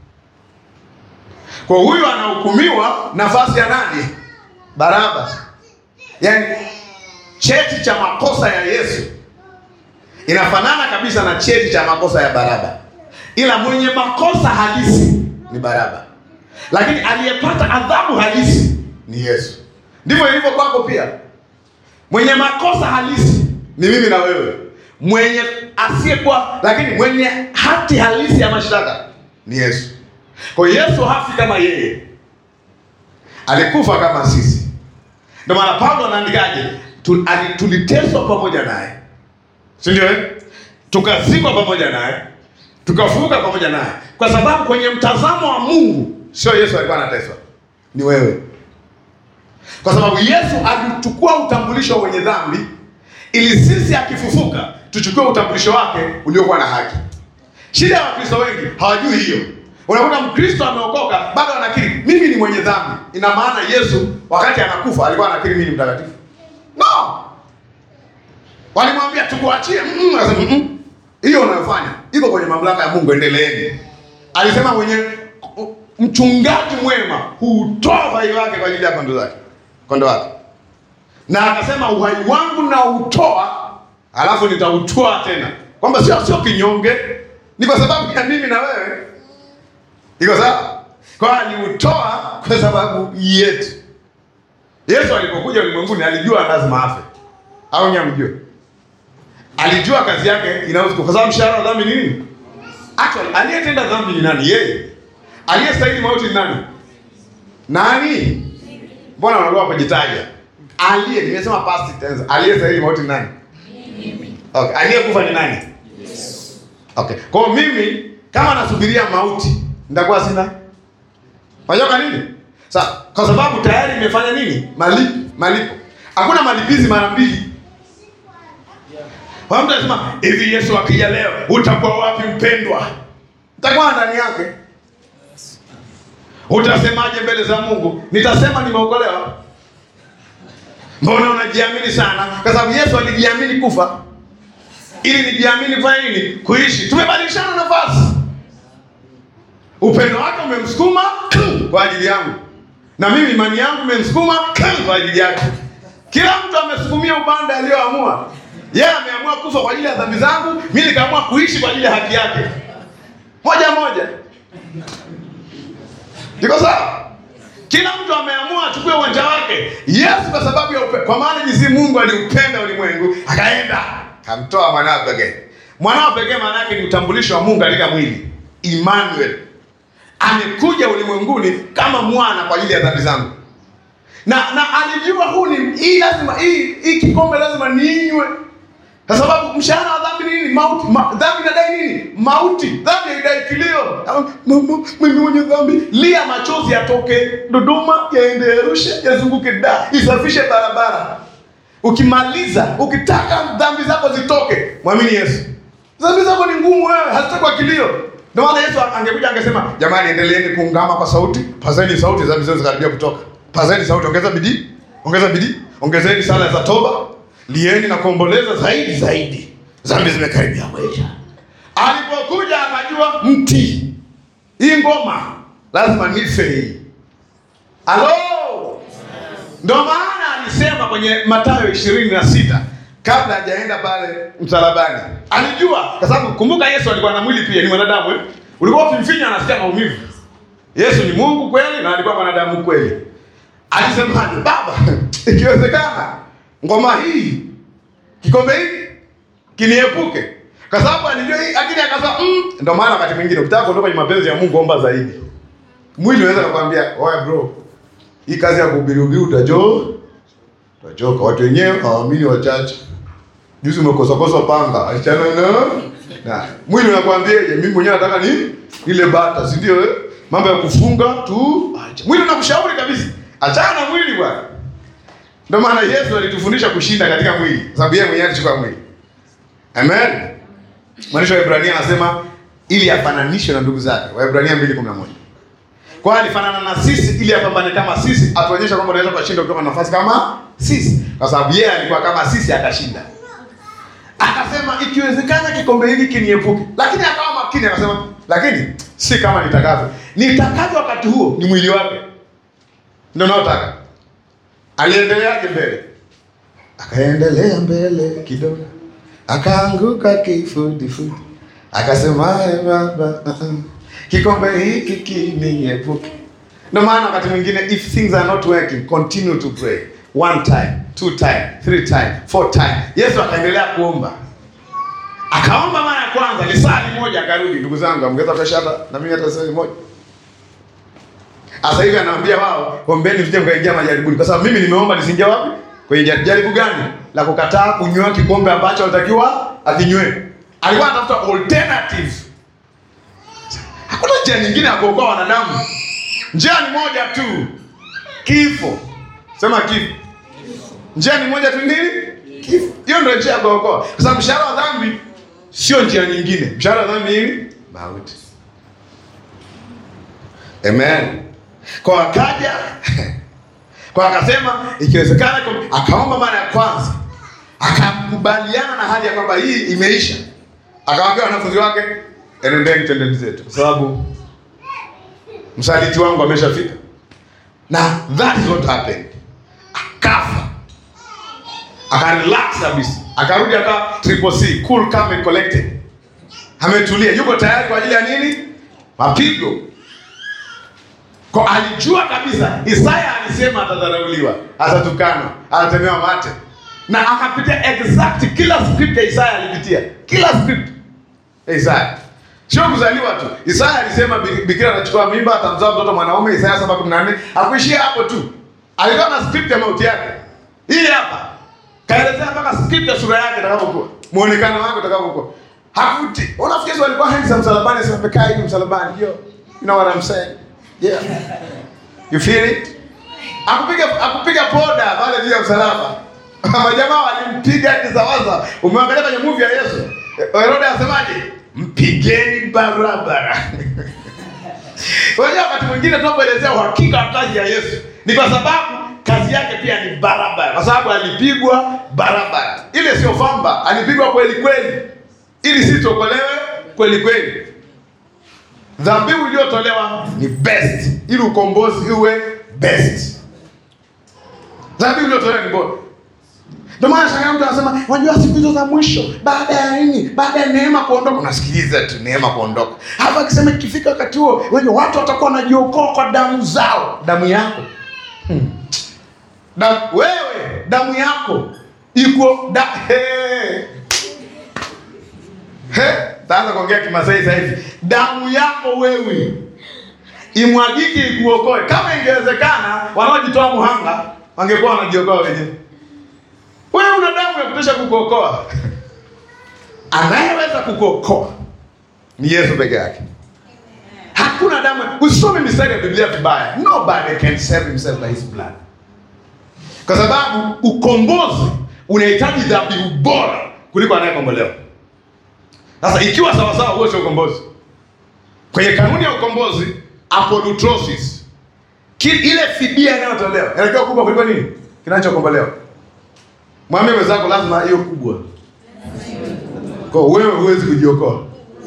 Kwa huyu anahukumiwa nafasi ya nani? Baraba. Yaani cheti cha makosa ya Yesu inafanana kabisa na cheti cha makosa ya Baraba, ila mwenye makosa halisi ni Baraba, lakini aliyepata adhabu halisi ni Yesu. Ndivyo ilivyo kwako pia. Mwenye makosa halisi ni mimi na wewe, mwenye asiyekuwa, lakini mwenye hati halisi ya mashtaka ni Yesu. Kwa hiyo Yesu hafi kama yeye, alikufa kama sisi. Ndio maana Paulo anaandikaje? Tu- ali- Tuliteswa pamoja naye, si ndio? eh? Tukazikwa pamoja naye, tukafufuka pamoja naye, kwa sababu kwenye mtazamo wa Mungu sio Yesu alikuwa anateswa, ni wewe, kwa sababu Yesu alichukua utambulisho wenye dhambi ili sisi akifufuka tuchukue utambulisho wake uliokuwa na haki. Shida ya Wakristo wengi hawajui hiyo. Unakuta Mkristo ameokoka bado anakiri mimi ni mwenye dhambi. Ina maana Yesu wakati anakufa alikuwa anakiri mimi ni mtakatifu? No. Walimwambia tukuachie. Mm, akasema mm, hiyo unayofanya iko kwenye mamlaka ya Mungu, endeleeni. Alisema mwenye mchungaji mwema hutoa uhai wake kwa ajili ya kondoo zake, kondoo wake, na akasema uhai wangu na utoa, alafu nitautoa tena, kwamba sio sio kinyonge, ni kwa sababu ya mimi na wewe. Iko sawa? Kwa aliutoa kwa sababu yetu. Yesu alipokuja ulimwenguni alijua lazima afe, au nyamjue? Alijua kazi yake inahusu, kwa sababu mshahara wa dhambi ni nini? Actually, aliyetenda dhambi ni nani? Yeye. Aliyestahili mauti ni nani? Nani? Mbona unaogopa kujitaja? Aliye, nimesema past tense. Aliyestahili mauti ni nani? Okay, aliyekufa ni nani? Okay. Kwa hiyo mimi kama nasubiria mauti nitakuwa sina Unajua kwa nini? Sasa kwa sababu tayari imefanya nini? Malipo, malipo. Hakuna malipizi mara mbili. Kwa mtu anasema hivi, Yesu akija leo utakuwa wapi mpendwa? Utakuwa ndani yake. Utasemaje mbele za Mungu? Nitasema nimeokolewa. Mbona unajiamini sana? Kwa sababu Yesu alijiamini kufa ili nijiamini kufanya nini? Kuishi. Tumebadilishana nafasi. Upendo wake umemsukuma kwa ajili yangu, na mimi imani yangu imemsukuma kwa ajili yake. Kila mtu amesukumia upande aliyoamua. Yeye ameamua kufa kwa ajili ya dhambi zangu, mimi nikaamua kuishi kwa ajili ya haki yake. Moja moja, iko sawa? Kila mtu ameamua achukue uwanja wake. Yesu kwa sababu ya upendo, kwa maana jinsi Mungu aliupenda ulimwengu akaenda kamtoa mwanawe pekee. Mwanawe pekee maana yake ni utambulisho wa Mungu katika mwili, Emmanuel amekuja ulimwenguni kama mwana kwa ajili ya dhambi zangu, na na alijua huu ni hii lazima hii hii kikombe lazima niinywe, kwa sababu mshahara wa dhambi ni nini? Mauti. Ma, dhambi inadai nini? Mauti. Dhambi haidai kilio. Mama, mimi mwenye dhambi, lia machozi yatoke Dodoma yaende Arusha yazunguke da isafishe barabara. Ukimaliza, ukitaka dhambi zako zitoke, mwamini Yesu. Dhambi zako ni ngumu wewe, hazitakuwa kilio. Ndio maana Yesu angekuja angesema, jamani, endeleeni kuungama kwa sauti, pazeni sauti, dhambi zenu zikaribia kutoka. Pazeni sauti, ongeza bidii, ongeza bidii, ongezeni sala za toba, lieni na kuomboleza zaidi zaidi, dhambi zimekaribia kuisha. Alipokuja akajua mti hii ngoma lazima nife hii. Halo, ndio maana alisema kwenye Mathayo ishirini na sita kabla hajaenda pale msalabani, alijua kwa sababu kumbuka, Yesu alikuwa na mwili pia, ni mwanadamu eh? Ulikuwa ukimfinya anasikia maumivu. Yesu ni Mungu kweli na alikuwa mwanadamu kweli. Alisemaje? Baba, ikiwezekana ngoma hii, kikombe hiki kiniepuke, kwa sababu alijua hii, lakini akasema mm. Ndio maana wakati mwingine ukitaka kuondoka kwenye mapenzi ya Mungu, omba zaidi. Mwili unaweza kukwambia oya, bro, hii kazi ya kuhubiri hubiri utachoka Tachoka. Watu wenyewe hawaamini wachache. Juzi umekosakosa panga, achana na na mwili unakwambiaje? Mimi mwenyewe nataka ni ile bata, si ndio? Eh, mambo ya kufunga tu acha. Mwili unakushauri kabisa, Achana na mwili bwana. Ndio maana Yesu alitufundisha kushinda katika mwili, kwa sababu yeye mwenyewe alichukua mwili. Amen. Mwandishi wa Ibrania anasema ili afananishwe na ndugu zake. Waebrania 2:11. Kwa hiyo alifanana na sisi ili apambane kama sisi, atuonyeshe kwamba unaweza kushinda kutoka nafasi kama sisi, kwa sababu yeye alikuwa kama sisi akashinda. Akasema ikiwezekana kikombe hiki kiniepuke, lakini akawa makini, akasema lakini si kama nitakavyo. Nitakavyo wakati huo ni mwili wake ndio naotaka. Aliendeleaje mbele? Akaendelea mbele kidogo, akaanguka kifudifudi, akasema "Ee Baba, uh-uh, kikombe hiki kiniepuke. Ndio maana wakati mwingine if things are not working continue to pray one time two time three time four time. Yesu akaendelea kuomba, akaomba mara ya kwanza lisali moja, akarudi. Ndugu zangu, amgeza kesha hata na mimi hata sali moja sasa hivi anaambia wao ombeni msije mkaingia majaribuni, kwa sababu mimi nimeomba nisingie wapi? Kwenye jaribu. Jaribu gani? La kukataa kunywa kikombe ambacho alitakiwa akinywe. Alikuwa anatafuta alternative. Hakuna njia nyingine ya kuokoa wanadamu, njia ni moja tu, kifo. Sema kifo. Njia ni moja tu, nini? Kifo. Hiyo ndio njia ya kuokoa, kwa sababu mshahara wa dhambi sio njia nyingine. Mshahara wa dhambi nini? Mauti. Amen. Kwa akaja kwa akasema ikiwezekana, kwa- akaomba mara ya kwanza, akakubaliana na hali ya kwamba hii imeisha, akawaambia wanafunzi wake, enendeni twendeni zetu, kwa sababu msaliti wangu ameshafika. Na that is what happened. Akafa, akarelax kabisa, akarudi aka triple C, cool calm and collected, ametulia, yuko tayari kwa ajili ya nini? Mapigo. Kwa alijua kabisa Isaya alisema atadharauliwa, atatukanwa, atatemewa mate, na akapitia exact kila script ya Isaya alipitia, kila script ya Isaya, sio kuzaliwa tu. Isaya alisema bi- bikira anachukua mimba atamzaa mtoto mwanaume, Isaya 7:14. Hakuishia hapo tu, alikuwa na script ya mauti yake. Hii hapa kaelezea mpaka script ya sura yake itakavyokuwa, muonekano wake utakavyokuwa. Hakuti. Unafikiri Yesu alikuwa hands msalabani, asema amekaa hivi msalabani. Yo, you know what I'm saying? Yeah. You feel it? Akupiga akupiga poda pale juu ya msalaba. Majamaa walimpiga kisawaza. Umeangalia kwenye movie ya Yesu. Herode asemaje? Mpigeni barabara. Unajua wakati mwingine tunapoelezea uhakika wa kazi ya Yesu ni kwa sababu kazi yake pia ni barabara, kwa sababu alipigwa barabara. Ile sio famba, alipigwa kweli kweli, ili sisi tuokolewe kweli kweli. Dhabihu iliyotolewa ni best, ili ukombozi uwe best. Dhabihu iliyotolewa ni bora. Ndio maana shangaa mtu anasema, unajua siku hizo za mwisho, baada ya nini? Baada ya neema kuondoka. Unasikiliza tu neema kuondoka. Hapa akisema ikifika wakati huo, wenye watu watakuwa wanajiokoa kwa damu zao, damu yako. Hmm. Damu, wewe damu yako iko da, hey. He, taanza kuongea Kimasai sasa hivi. Damu yako wewe imwagike ikuokoe. Kama ingewezekana, wanaojitoa muhanga wangekuwa wanajiokoa wenyewe. Wewe una damu ya kutosha kukuokoa. Anayeweza kukuokoa ni Yesu peke yake. Hakuna damu. Usome mistari ya Biblia vibaya. Nobody can save himself by his blood, kwa sababu ukombozi unahitaji dhabihu bora kuliko anayekombolewa. Sasa ikiwa sawasawa, huo sio ukombozi. Kwenye kanuni ya ukombozi, apolutrosis, ki- ile fidia inayotolewa inatakiwa kubwa kuliko nini kinachokombolewa. Mwambie mwenzako lazima hiyo kubwa, kwa wewe huwezi kujiokoa.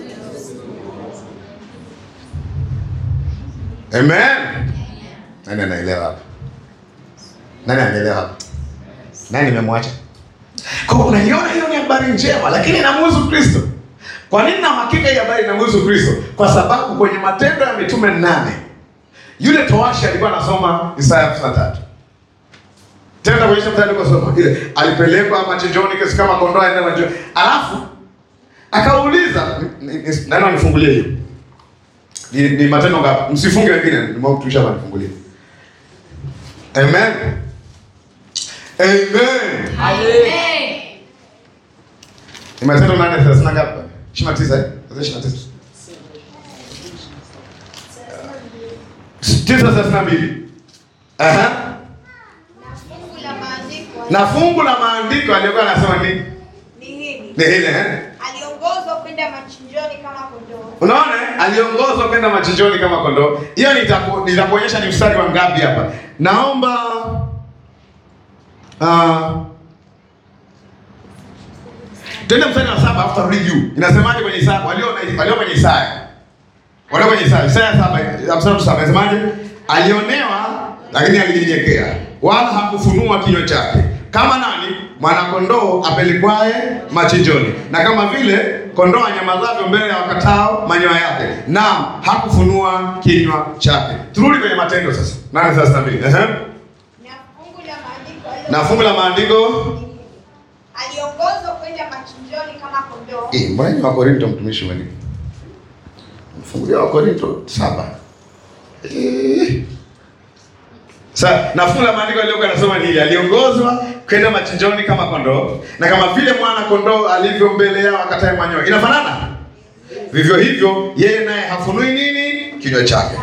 Amen. Nani anaelewa hapa? Nani anaelewa hapa? Nani nimemwacha? Kwa hiyo unaiona hiyo ni habari njema, lakini inamhusu Kristo. Kwa nini na hakika hii habari inamhusu Kristo? Kwa sababu kwenye Matendo ya Mitume nane yule towashi alikuwa anasoma Isaya 53 tena kwenye mstari alikosoma ile alipelekwa machinjoni kesi kama kondoo aende machinjoni, alafu akauliza ni- ni- nani anifungulie hiyo ni, ni Matendo ngapi? Msifunge wengine, nimekutusha hapa nifungulie. Amen. Amen. Ni Matendo 8:30 ngapi? 29 eh? 29. 9:32. Aha. Na fungu la maandiko aliyokuwa anasema nini? Ni hili. Ni ile eh? Aliongozwa kwenda machinjoni kama kondoo. Unaona eh? aliongozwa kwenda machinjoni kama kondoo. Hiyo nitaku- nitakuonyesha ni mstari wa ngapi hapa. Naomba uh, Twende mstari wa saba afu tarudi juu. Inasemaje kwenye Isaya? Walio na- walio kwenye Isaya. Walio kwenye Isaya. Isaya saba, ya mstari wa saba inasemaje? Alionewa lakini alinyenyekea, wala hakufunua kinywa chake. Kama nani? Mwanakondoo apelekwaye machinjoni, na kama vile kondoo anyamazavyo mbele ya wakatao manyoya yake, naam, hakufunua kinywa chake. Turudi kwenye Matendo sasa, nane thelathini na mbili. Ehe. Na fungu la maandiko alio- Na fungu la maandiko Aliongozwa kwenda machinjoni kama kondoo. Eh, mbona ni Wakorinto mtumishi wa Mungu? Mfungulia Wakorinto saba. Eh. Sa, na fungu la maandiko aliyokuwa anasoma ni hili, aliongozwa kwenda machinjoni kama kondoo, na kama vile mwana kondoo alivyo mbele yao akatae manyoya. Inafanana? Vivyo hivyo yeye naye hafunui nini? Kinywa chake.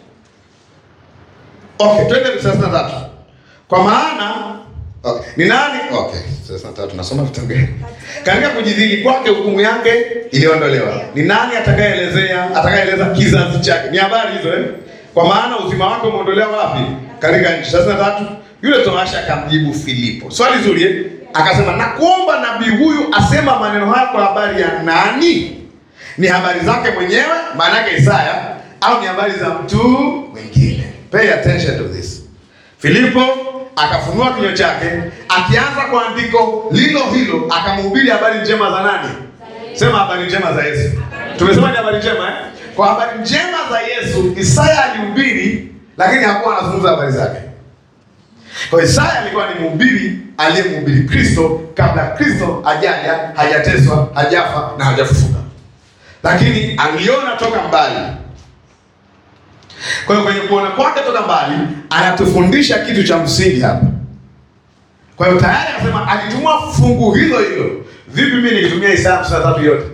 Okay, twende thelathini na tatu. Kwa maana okay, ni nani? Okay, thelathini na tatu nasoma vitabu gani? Katika kujidhili kwake hukumu yake iliondolewa. Ni nani atakayeelezea atakayeeleza kizazi chake? Ni habari hizo eh? Kwa maana uzima wake umeondolewa wapi? Katika nchi. Thelathini na tatu. Yule toasha akamjibu Filipo. Swali zuri eh? Akasema na kuomba nabii huyu asema maneno haya kwa habari ya nani? Ni habari zake mwenyewe, maana yake Isaya, au ni habari za mtu mwingine? Pay attention to this. Filipo akafunua kinywa chake, akianza kwa andiko lilo hilo, akamhubiri habari njema za nani? Sema habari njema za Yesu. Tumesema ni habari njema eh? Kwa habari njema za Yesu Isaya alihubiri, lakini hakuwa anazungumza habari zake. Kwa hiyo Isaya alikuwa ni mhubiri aliyemhubiri Kristo kabla Kristo hajaja, hajateswa, hajafa na hajafufuka, lakini aliona toka mbali. Kwa hiyo kwenye kuona kwake toka mbali anatufundisha kitu cha msingi hapa. Kwa hiyo tayari anasema alitumia fungu hilo hilo. Vipi mimi nikitumia Isaya 53 yote?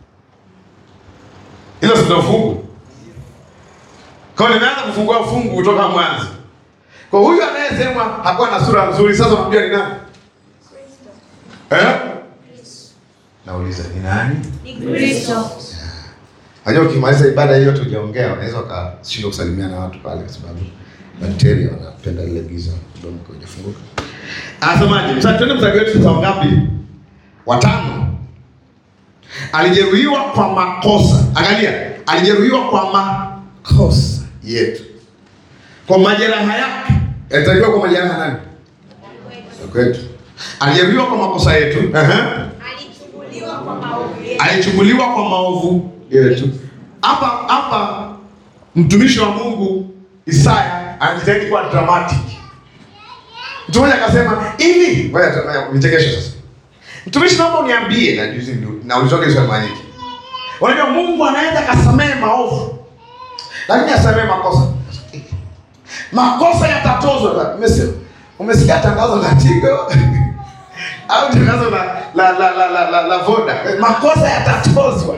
Hilo sio fungu. Kwa hiyo nimeanza kufungua fungu kutoka mwanzo. Kwa huyu anayesema hakuwa na sura nzuri, sasa unamjua ni nani? Eh? Nauliza ni nani? Ni Kristo. Unajua ukimaliza ibada hiyo tujaongea, unaweza ukashindwa kusalimia na watu pale kwa sababu bakteria wanapenda lile giza mdomo kwa hujafunguka. Anasemaje? Sasa twende mstari wetu sasa ngapi? Watano. Alijeruhiwa kwa makosa. Angalia, alijeruhiwa kwa makosa yetu. Kwa majeraha yake. Alitakiwa kwa majeraha nani? Ya kwetu. Alijeruhiwa kwa makosa yetu. Ehe. Alichukuliwa kwa maovu yetu. alichukuliwa kwa maovu yetu. Hapa hapa mtumishi wa Mungu Isaya anajitahidi kuwa dramatic. Mtu mmoja akasema hivi, ngoja tu- ngoja nichekeshe sasa. Mtumishi, naomba uniambie, na juzi ndio naulizwa swali mara nyingi. Unajua Mungu anaweza kasamehe maovu, lakini asamehe makosa. Makosa yatatozwa. Umesikia? Umesikia tangazo la Tigo? au tangazo la la la la la, la, la Voda, makosa yatatozwa.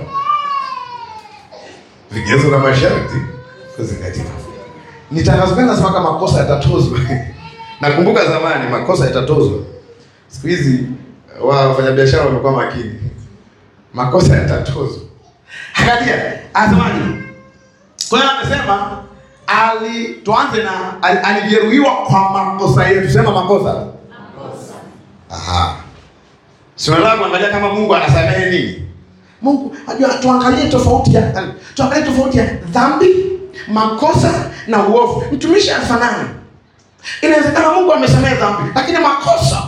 Vigezo na masharti kuzingatiwa. Ni tangazo gani nasema kama makosa yatatozwa? Nakumbuka zamani makosa yatatozwa. Siku hizi wafanyabiashara wamekuwa makini, makosa yatatozwa. Angalia, anasemaje? Kwa hiyo amesema ali, tuanze na ali- alijeruhiwa kwa makosa yetu. Sema makosa Aha. Si unataka kuangalia kama Mungu anasamehe nini? Mungu ajua tuangalie tofauti ya tuangalie tofauti ya dhambi, makosa na uovu. Mtumishi anafanana. Inawezekana Mungu amesamehe dhambi, lakini makosa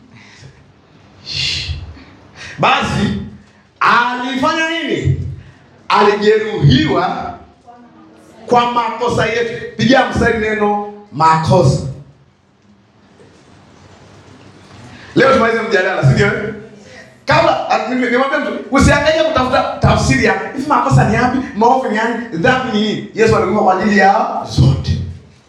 basi alifanya nini? Alijeruhiwa kwa makosa yetu. Pigia mstari neno makosa. Leo tumalize mjadala, si ndio? Kabla ah, nime- nimwambia mtu usiangalie kutafuta tafsiri ya hivi makosa ni yapi, maovu ni yapi, dhambi ni nini. Yesu alikufa kwa ajili ya zote.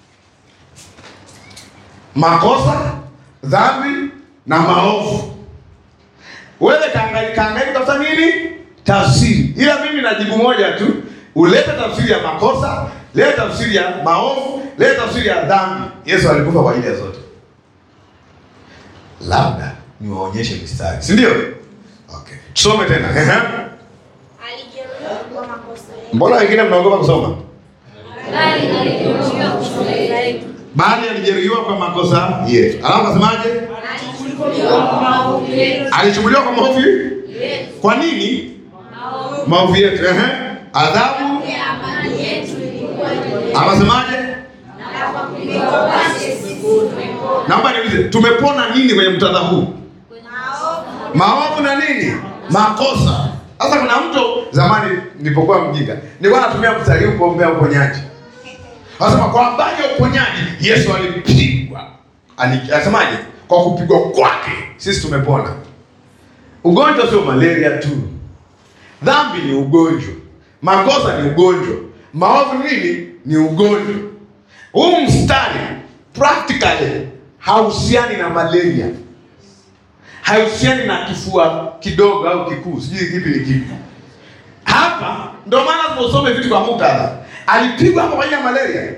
Makosa, dhambi na maovu. Wewe kaangalia kaangalia kutafuta nini? Tafsiri. Ila mimi najibu moja tu. Ulete tafsiri ya makosa, leta tafsiri ya maovu, leta tafsiri ya dhambi. Yesu alikufa kwa ajili ya zote. labda niwaonyeshe mistari, si ndio? Okay, tusome tena. Ehe. Alijeruhiwa kwa makosa yetu. Mbona wengine mnaogopa kusoma? Bali alijeruhiwa kwa makosa yetu. Bali alijeruhiwa kwa makosa yetu. Alafu asemaje? Alichukuliwa kwa maovu yetu. Alichukuliwa kwa maovu yetu. Kwa nini? Maovu yetu. Ehe. Adhabu Ya amani yetu ilikuwa juu yetu. anasemaje? Na kwa kupigwa kwake sisi tumepona. Naomba niulize, tumepona nini kwenye mtadha huu? Maovu Maovu na nini? Makosa. Sasa kuna mtu zamani nilipokuwa mjinga, nilikuwa natumia mstari huu kuombea uponyaji. Anasema kwa habari ya uponyaji Yesu alipigwa. Ali- Anasemaje? Kwa kupigwa kwake sisi tumepona. Ugonjwa sio malaria tu. Dhambi ni ugonjwa. Makosa ni ugonjwa. Maovu ni nini? Ni ugonjwa. Huu mstari practically hauhusiani na malaria haihusiani na kifua kidogo au kikuu, sijui kipi ni kipi. Hapa ndio maana tunaosome vitu kwa muktadha. Alipigwa hapa kwa ajili ya malaria.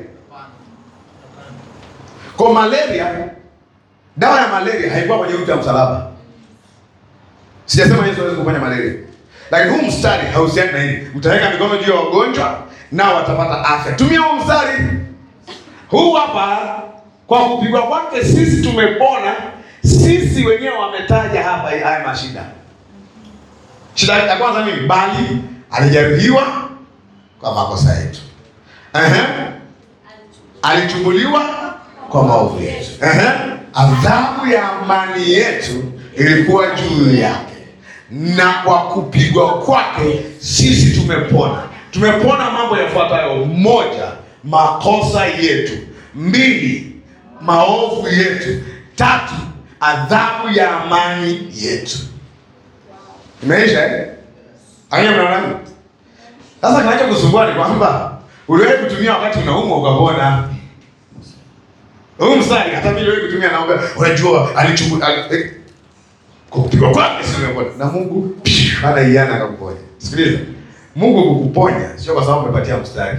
Kwa malaria, dawa ya malaria haikuwa kwenye mti wa msalaba. Sijasema Yesu hawezi kuponya malaria, lakini huu mstari hauhusiani na hili. Mtaweka mikono juu ya wagonjwa nao watapata afya. Tumia huu mstari huu hapa, kwa kupigwa kwake sisi tumepona. Sisi wenyewe wametaja hapa haya mashida. Shida ya kwanza nini? Bali alijeruhiwa kwa makosa yetu. Ehe. Alichubuliwa kwa maovu yetu. Ehe. Adhabu ya amani yetu ilikuwa juu yake, na kwa kupigwa kwake sisi tumepona. Tumepona mambo yafuatayo: moja, makosa yetu; mbili, maovu yetu; tatu, adhabu ya amani yetu. Imeisha eh? Anya mnaona? Sasa kinacho kusumbua ni kwamba uliwahi kutumia wakati unaumwa ukapona. Huu mstari hata mimi niliwahi kutumia naomba, unajua alichukua ali, eh, kwa kupigwa kwake sisi tumepona. Na Mungu psh, hana iana akakuponya. Sikiliza. Mungu kukuponya sio kwa sababu umepatia mstari.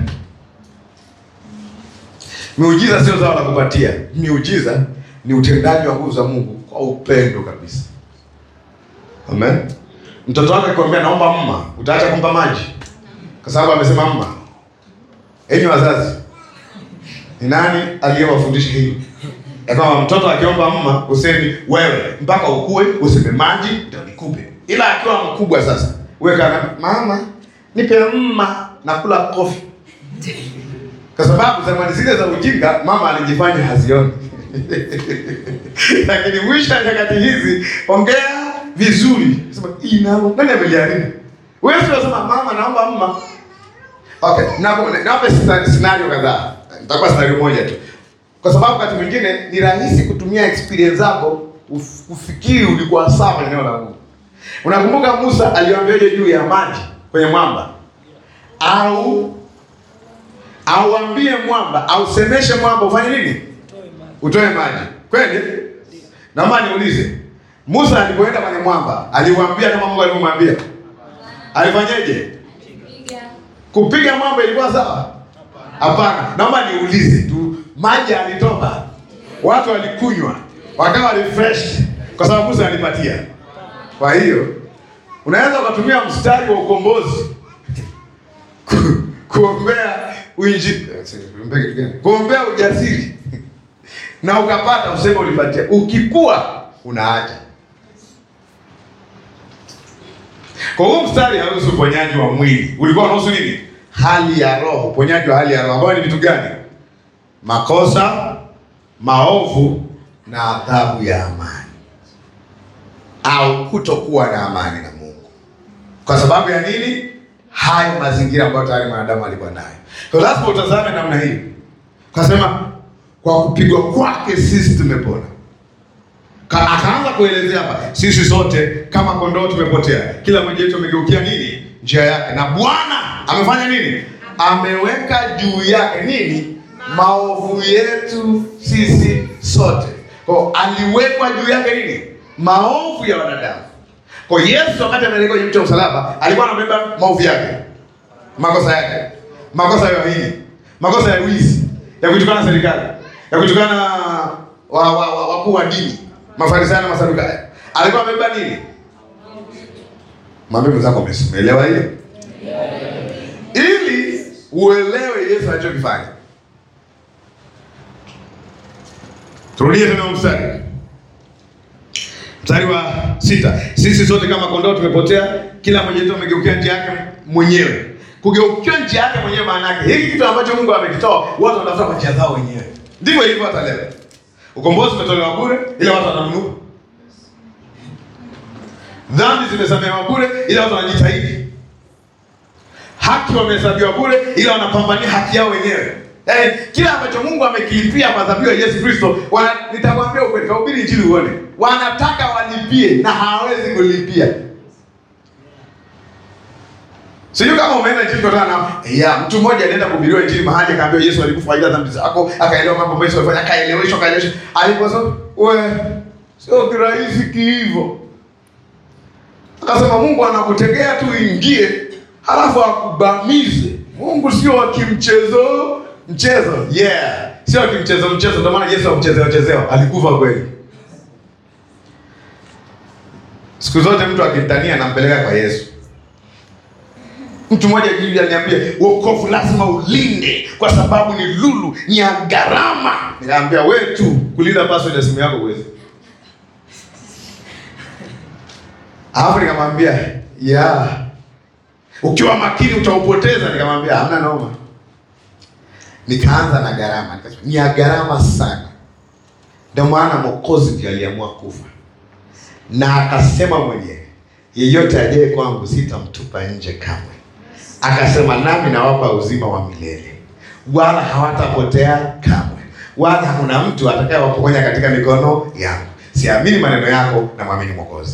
Miujiza sio zao la kupatia. Miujiza ni utendaji wa nguvu za Mungu kwa upendo kabisa. Amen. Mtoto wako akikwambia naomba mma, utaacha kumpa maji kwa sababu amesema mma. Enyi wazazi, ni nani aliyewafundisha hili? Ya kwamba mtoto akiomba mma usemi wewe mpaka ukue useme maji ndio nikupe, ila akiwa mkubwa sasa wewe kana mama nipe mma na kula kofi, kwa sababu zamani zile za ujinga mama alijifanya hazioni lakini mwisho wa nyakati hizi ongea vizuri, sema inao nani amejaribu wewe, sio sema mama naomba mma. Okay, na nape scenario kadhaa, nitakuwa scenario moja tu, kwa sababu wakati mwingine ni rahisi kutumia experience zako uf- ufikiri ulikuwa sawa kwenye eneo la Mungu. Unakumbuka Musa aliambiaje juu ya maji kwenye mwamba, au auambie mwamba, ausemeshe mwamba ufanye nini? utoe maji kweli. Naomba niulize, Musa alipoenda kwenye mwamba aliwaambia kama Mungu alivyomwambia? Alifanyeje? Kupiga mwamba ilikuwa sawa? Hapana. Naomba niulize tu, maji alitoka, watu walikunywa, wakawa refreshed kwa sababu Musa alipatia. Kwa hiyo unaweza ukatumia mstari wa ukombozi ku- kuombea uinji, kuombea ujasiri na ukapata useme ulipatia, ukikua unaacha. Kwa hiyo mstari hauhusu uponyaji wa mwili, ulikuwa unahusu nini? Hali ya roho, uponyaji wa hali ya roho, ambayo ni vitu gani? Makosa, maovu na adhabu ya amani, au kutokuwa na amani na Mungu. Kwa sababu ya nini? Hayo mazingira ambayo tayari mwanadamu alikuwa nayo. Kwa lazima utazame namna hii, kasema kwa kupigwa kwake sisi tumepona. Ka- Akaanza kuelezea hapa, sisi sote kama kondoo tumepotea, kila mmoja wetu amegeukia nini? Njia yake, na Bwana amefanya nini? Ameweka juu yake nini? Maovu yetu sisi sote. Kwa aliwekwa juu yake nini? Maovu ya wanadamu. Kwa Yesu wakati amelekwa kwenye mti wa msalaba, alikuwa anabeba maovu yake, makosa yake, makosa ya hili, makosa ya wizi, ya kutukana serikali, ya kutukana wa- wa- wa- wakuu wa dini, Mafarisayo na Masadukayo. Alikuwa amebeba nini? Mwambie mwenzako umeelewa hiyo? Ili uelewe Yesu alichokifanya. Turudie tena mstari. Mstari wa sita. Sisi sote kama kondoo tumepotea, kila mmoja wetu amegeukia njia yake mwenyewe. Kugeukia njia yake mwenyewe maana yake hiki kitu ambacho Mungu amekitoa, watu wanatafuta kwa njia zao wenyewe. Ndivyo ilivyo hata leo. Ukombozi umetolewa bure, ila watu wananunua. Dhambi zimesamehewa bure, ila watu wanajitahidi. Haki wamehesabiwa bure, ila wanapambania haki yao wenyewe. Yaani kila ambacho Mungu amekilipia kwa dhabihu ya Yesu Kristo, wana- nitakwambia ukweli, kahubiri injili uone. Wanataka walipie na hawawezi kulipia. Sijui kama umeenda injili kutana na ya mtu mmoja alienda kuhubiriwa injili mahali akaambiwa Yesu alikufa ajili ya dhambi zako, akaelewa mambo ambayo Yesu alifanya, akaeleweshwa, akaeleweshwa. Aliposema, "We, sio kirahisi kihivyo." Akasema Mungu anakutegea tu ingie, halafu akubamize. Mungu sio wa kimchezo mchezo, yeah, sio wa kimchezo mchezo. Ndio maana Yesu akuchezewa chezewa, alikufa kweli. Siku zote mtu akimtania anampeleka kwa Yesu. Mtu mmoja juzi aliniambia wokovu lazima ulinde kwa sababu ni lulu, ni ya gharama. Nikaambia wewe tu kulinda password ya simu yako uwezi. Alafu nikamwambia ya ukiwa makini utaupoteza. Nikamwambia hamna noma. Nikaanza na gharama, nikasema ni ya gharama sana. Ndio maana Mwokozi ndiye aliamua kufa, na akasema mwenyewe, yeyote ajaye kwangu sitamtupa nje kamwe. Akasema nami nawapa uzima wa milele, wala hawatapotea kamwe, wala hakuna mtu atakayewapokonya katika mikono yangu. Siamini maneno yako na mwamini Mwokozi.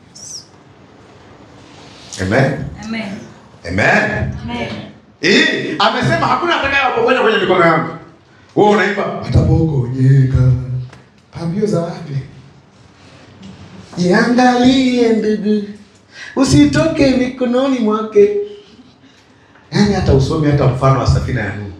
Amen. Amen. Amen. Amen. Eh, amesema hakuna atakayewapokonya kwenye mikono yangu. Wewe unaimba watapokonyeka. Pambio za wapi? Jiangalie ndugu, usitoke mikononi mwake. Yaani hata usomi hata mfano wa safina ya Nuhu.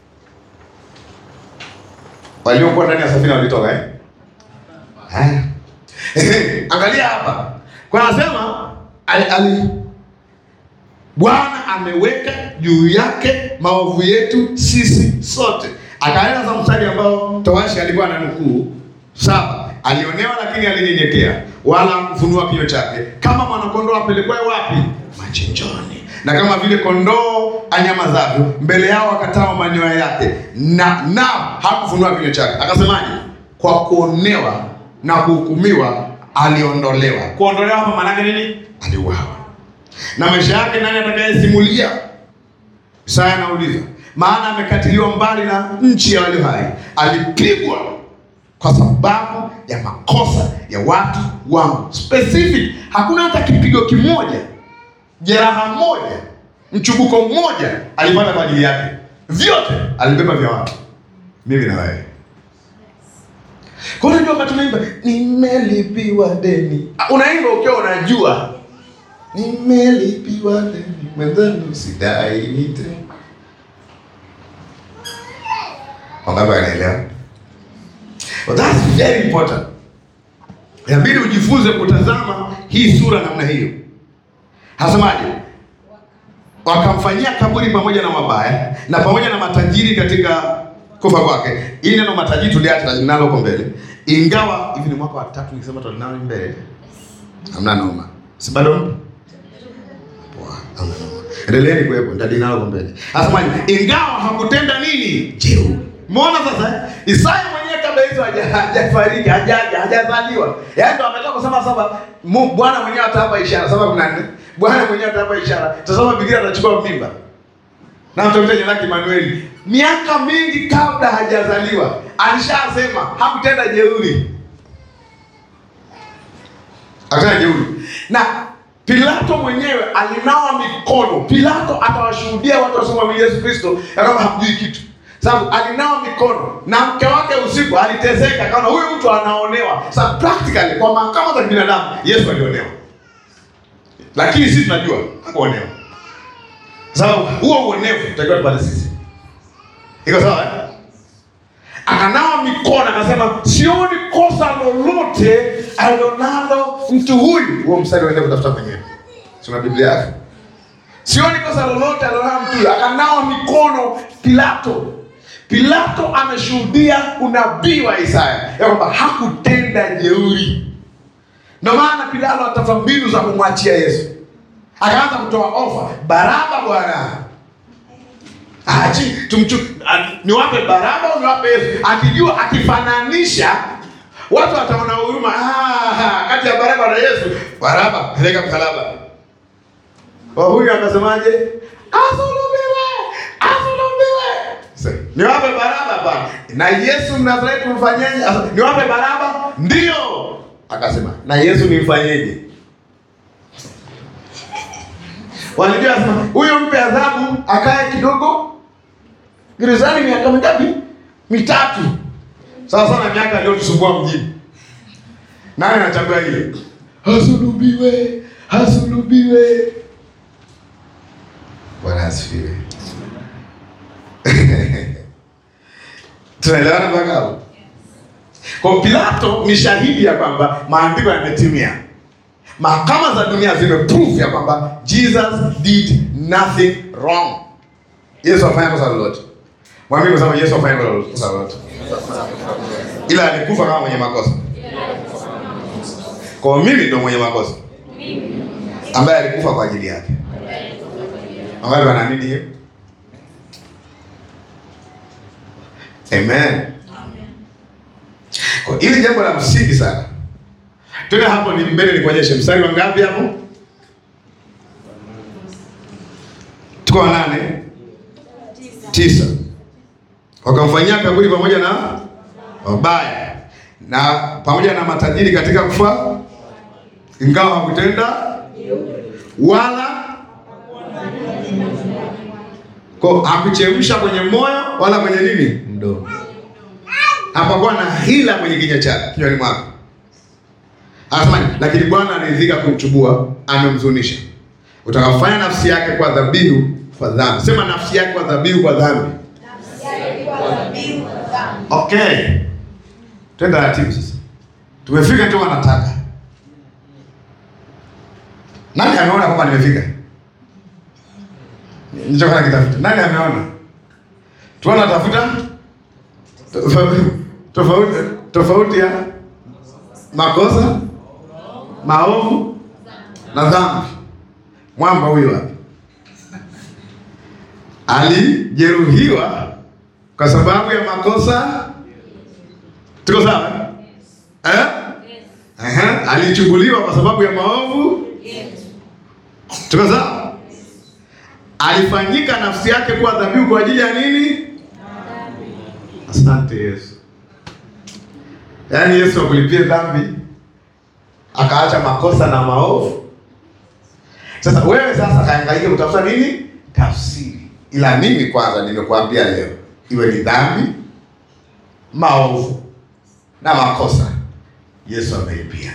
Waliokuwa ndani ya safina walitoka eh? Haya. Ehe, Angalia hapa. Kwa anasema ali, ali Bwana ameweka juu yake maovu yetu sisi sote. Akaenda za mstari ambao towashi alikuwa na nukuu saba, alionewa lakini alinyenyekea, wala kufunua kinywa chake, kama mwanakondoo apelekwaye wapi? Machinjoni. Na kama vile kondoo anyamazavyo mbele yao akatao manyoya yake, na na hakufunua kinywa chake. Akasemaje? Kwa kuonewa na kuhukumiwa aliondolewa. Kuondolewa hapa maana yake nini? Aliuawa na maisha yake nani atakayesimulia? Isaya anauliza, maana amekatiliwa mbali na nchi ya walio hai, alipigwa kwa sababu ya makosa ya watu wangu. Specific, hakuna hata kipigo kimoja, jeraha moja, mchubuko mmoja alipata kwa ajili yake, vyote alibeba vya watu, mimi na wewe. Kwa hiyo ndio wakati tunaimba nimelipiwa deni, Ah, unaimba ukiwa unajua nimelipiwa deni mwenzangu sidai nite wangapi wanaelewa well, that's very important inabidi ujifunze kutazama hii sura namna hiyo hasemaje wakamfanyia kaburi pamoja na mabaya na pamoja na matajiri katika kufa kwake ili neno matajiri tuliacha nalo huko mbele ingawa hivi ni mwaka wa tatu nikisema tulinalo mbele hamna noma si bado mpo? Poa, hamna noma. endeleeni kuwepo nitadinalo huko mbele asemaje ingawa hakutenda nini jeuri Umeona sasa eh? Isaya mwenyewe kabla hizo haja- hajafariki, hajaja, hajazaliwa. Yaani ndo ametoka kusema saba Mu- Bwana mwenyewe atawapa ishara saba kumi na nne. Bwana mwenyewe atawapa ishara. Tazama Biblia atachukua mimba. Na mtakuta jina lake Emmanuel. Miaka mingi kabla hajazaliwa alishasema hakutenda jeuri. Hakutenda jeuri. Na Pilato mwenyewe alinawa mikono. Pilato atawashuhudia watu wasiomwamini Yesu Kristo ya kwamba hamjui kitu sababu alinawa mikono na mke wake usiku aliteseka, kaona huyu mtu anaonewa. Sasa practically kwa mahakama za kibinadamu Yesu alionewa, lakini sisi tunajua hakuonewa, sababu huo uonevu tutakiwa tupate sisi. Iko sawa eh? Akanawa mikono akasema, sioni kosa lolote alilonalo mtu huyu. Huo mstari uende kutafuta mwenyewe, sina Biblia yako. Sioni kosa lolote alilonalo mtu huyu, akanawa mikono Pilato. Pilato ameshuhudia unabii wa Isaya ya kwamba hakutenda jeuri. Ndio maana Pilato atafuta mbinu za kumwachia Yesu, akaanza kutoa ofa, Baraba bwana Achi, tumchu, a- niwape Baraba au niwape Yesu? Akijua akifananisha watu wataona huruma. Ah, kati ya Baraba na Yesu, Baraba peleka msalaba. Kwa huyu akasemaje? Asulubiwe, asulubiwe. Sasa, Niwape Baraba bwana. Na Yesu Mnazareti mfanyeje? Asa, Niwape Baraba? Ndio. Akasema, na Yesu nimfanyeje? Walijua sema huyo mpe adhabu akae kidogo gerezani miaka mingapi? Mitatu. Sawa sana miaka aliyotusumbua mjini. Nani anachagua ile? Hasulubiwe, hasulubiwe. Bwana asifiwe. Tunaelewana mpaka hapo? Kwa Pilato ni shahidi ya kwamba maandiko yametimia. Mahakama za dunia zimeprove ya kwamba Jesus did nothing wrong. Yesu afanya kosa lolote. Mwambie kusema Yesu afanya kosa lolote. Ila alikufa kama mwenye makosa. Kwa mimi ndo mwenye makosa. Ambaye alikufa kwa ajili yake. Wangapi wanaamini hiyo? Amen. Kwa hili jambo la msingi sana. Tena hapo ni mbele nikuonyeshe mstari wa ngapi hapo? Tuko wa nane? Tisa. Wakamfanyia kaburi pamoja na wabaya na pamoja na matajiri katika kufa, ingawa hakutenda wala kwa hakuchemsha kwenye moyo wala kwenye nini mdomo. Hapakuwa na hila kwenye kinywa chake kinywani mwake. Anasema lakini Bwana anaridhika kumchubua, amemzunisha. Utakafanya nafsi yake kwa dhabihu kwa dhambi. Sema nafsi yake kwa dhabihu kwa dhambi. Okay. Twende taratibu sasa. Tumefika tu wanataka. Nani ameona kwamba nimefika? Nilichokuwa nakitafuta. Nani ameona? Tuona tafuta tofauti tofauti tofauti ya makosa, maovu na dhambi. Mwamba huyo hapa alijeruhiwa kwa sababu ya makosa. Tuko sawa eh? Ehe, alichubuliwa kwa sababu ya maovu. Tuko sawa? Alifanyika nafsi yake kuwa dhabihu kwa ajili ya nini? Asante Yesu. Yaani Yesu akulipie dhambi akaacha makosa na maovu. Sasa wewe sasa kaangalia utafuta nini? Tafsiri. Ila mimi kwanza nimekuambia leo, iwe ni dhambi, maovu na makosa, Yesu amelipia.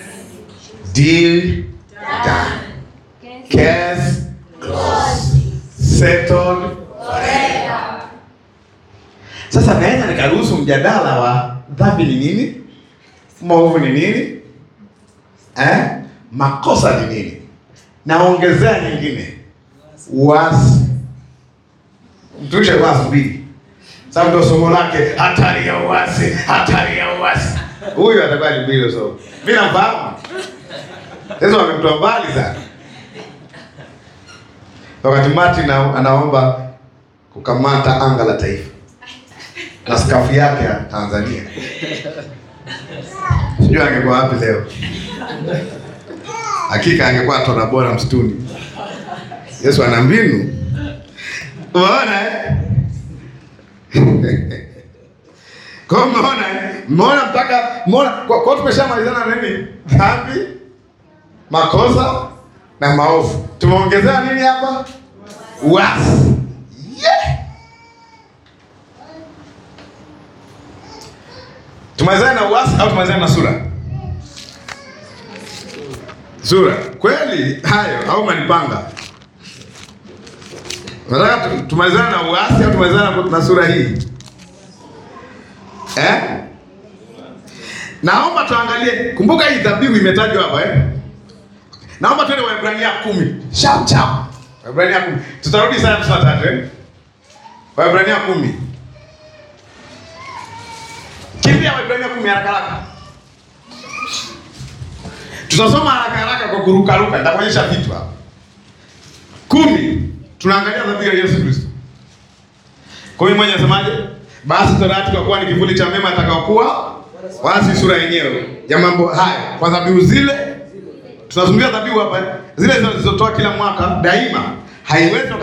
Deal done. Case closed. Settled forever. Sasa naweza nikaruhusu mjadala wa dhambi ni nini, maovu ni nini, eh? makosa ni nini, naongezea nyingine, uasi. Mtumishe kwanza mbili, sababu ndio somo lake, hatari ya uasi, hatari ya uasi. Huyu atakuwa ni mbili somo, mimi namfahamu. Sasa wamemtoa mbali sana. Wakati Martin ana- anaomba kukamata anga la taifa na skafu yake ya Tanzania, sijui angekuwa wapi leo. Hakika angekuwa tona bora msituni. Yesu ana mbinu, umeona eh? Kwa hiyo mmeona eh? mmeona mpaka mmeona kwa, kwa tumeshamalizana na nini? Dhambi, makosa na maovu. Tumeongezea nini hapa? Uasi. Yeah. Tumalizane na uasi au tumalizane na sura? Sura. Kweli hayo au manipanga? Nataka tu- tumalizane na uasi au tumalizane na- na sura hii? Eh? Naomba tuangalie, kumbuka hii dhabihu imetajwa hapa eh? Naomba tuende Waebrania kumi. Chap chap. Waebrania kumi. Tutarudi saa hamsini na tatu eh? Waebrania kumi. Kimbia Waebrania kumi haraka haraka. Tutasoma haraka haraka kwa kuruka ruka, nitakuonyesha vitu hapa. Kumi. Tunaangalia dhabihu ya Yesu Kristo. Kwa hiyo mmoja anasemaje? Basi torati kwa kuwa ni kivuli cha mema atakaokuwa wala si sura yenyewe ya mambo haya. Kwa dhabihu zile tunazungumzia dhabihu hapa, zile zilizotoa kila mwaka daima haiwezi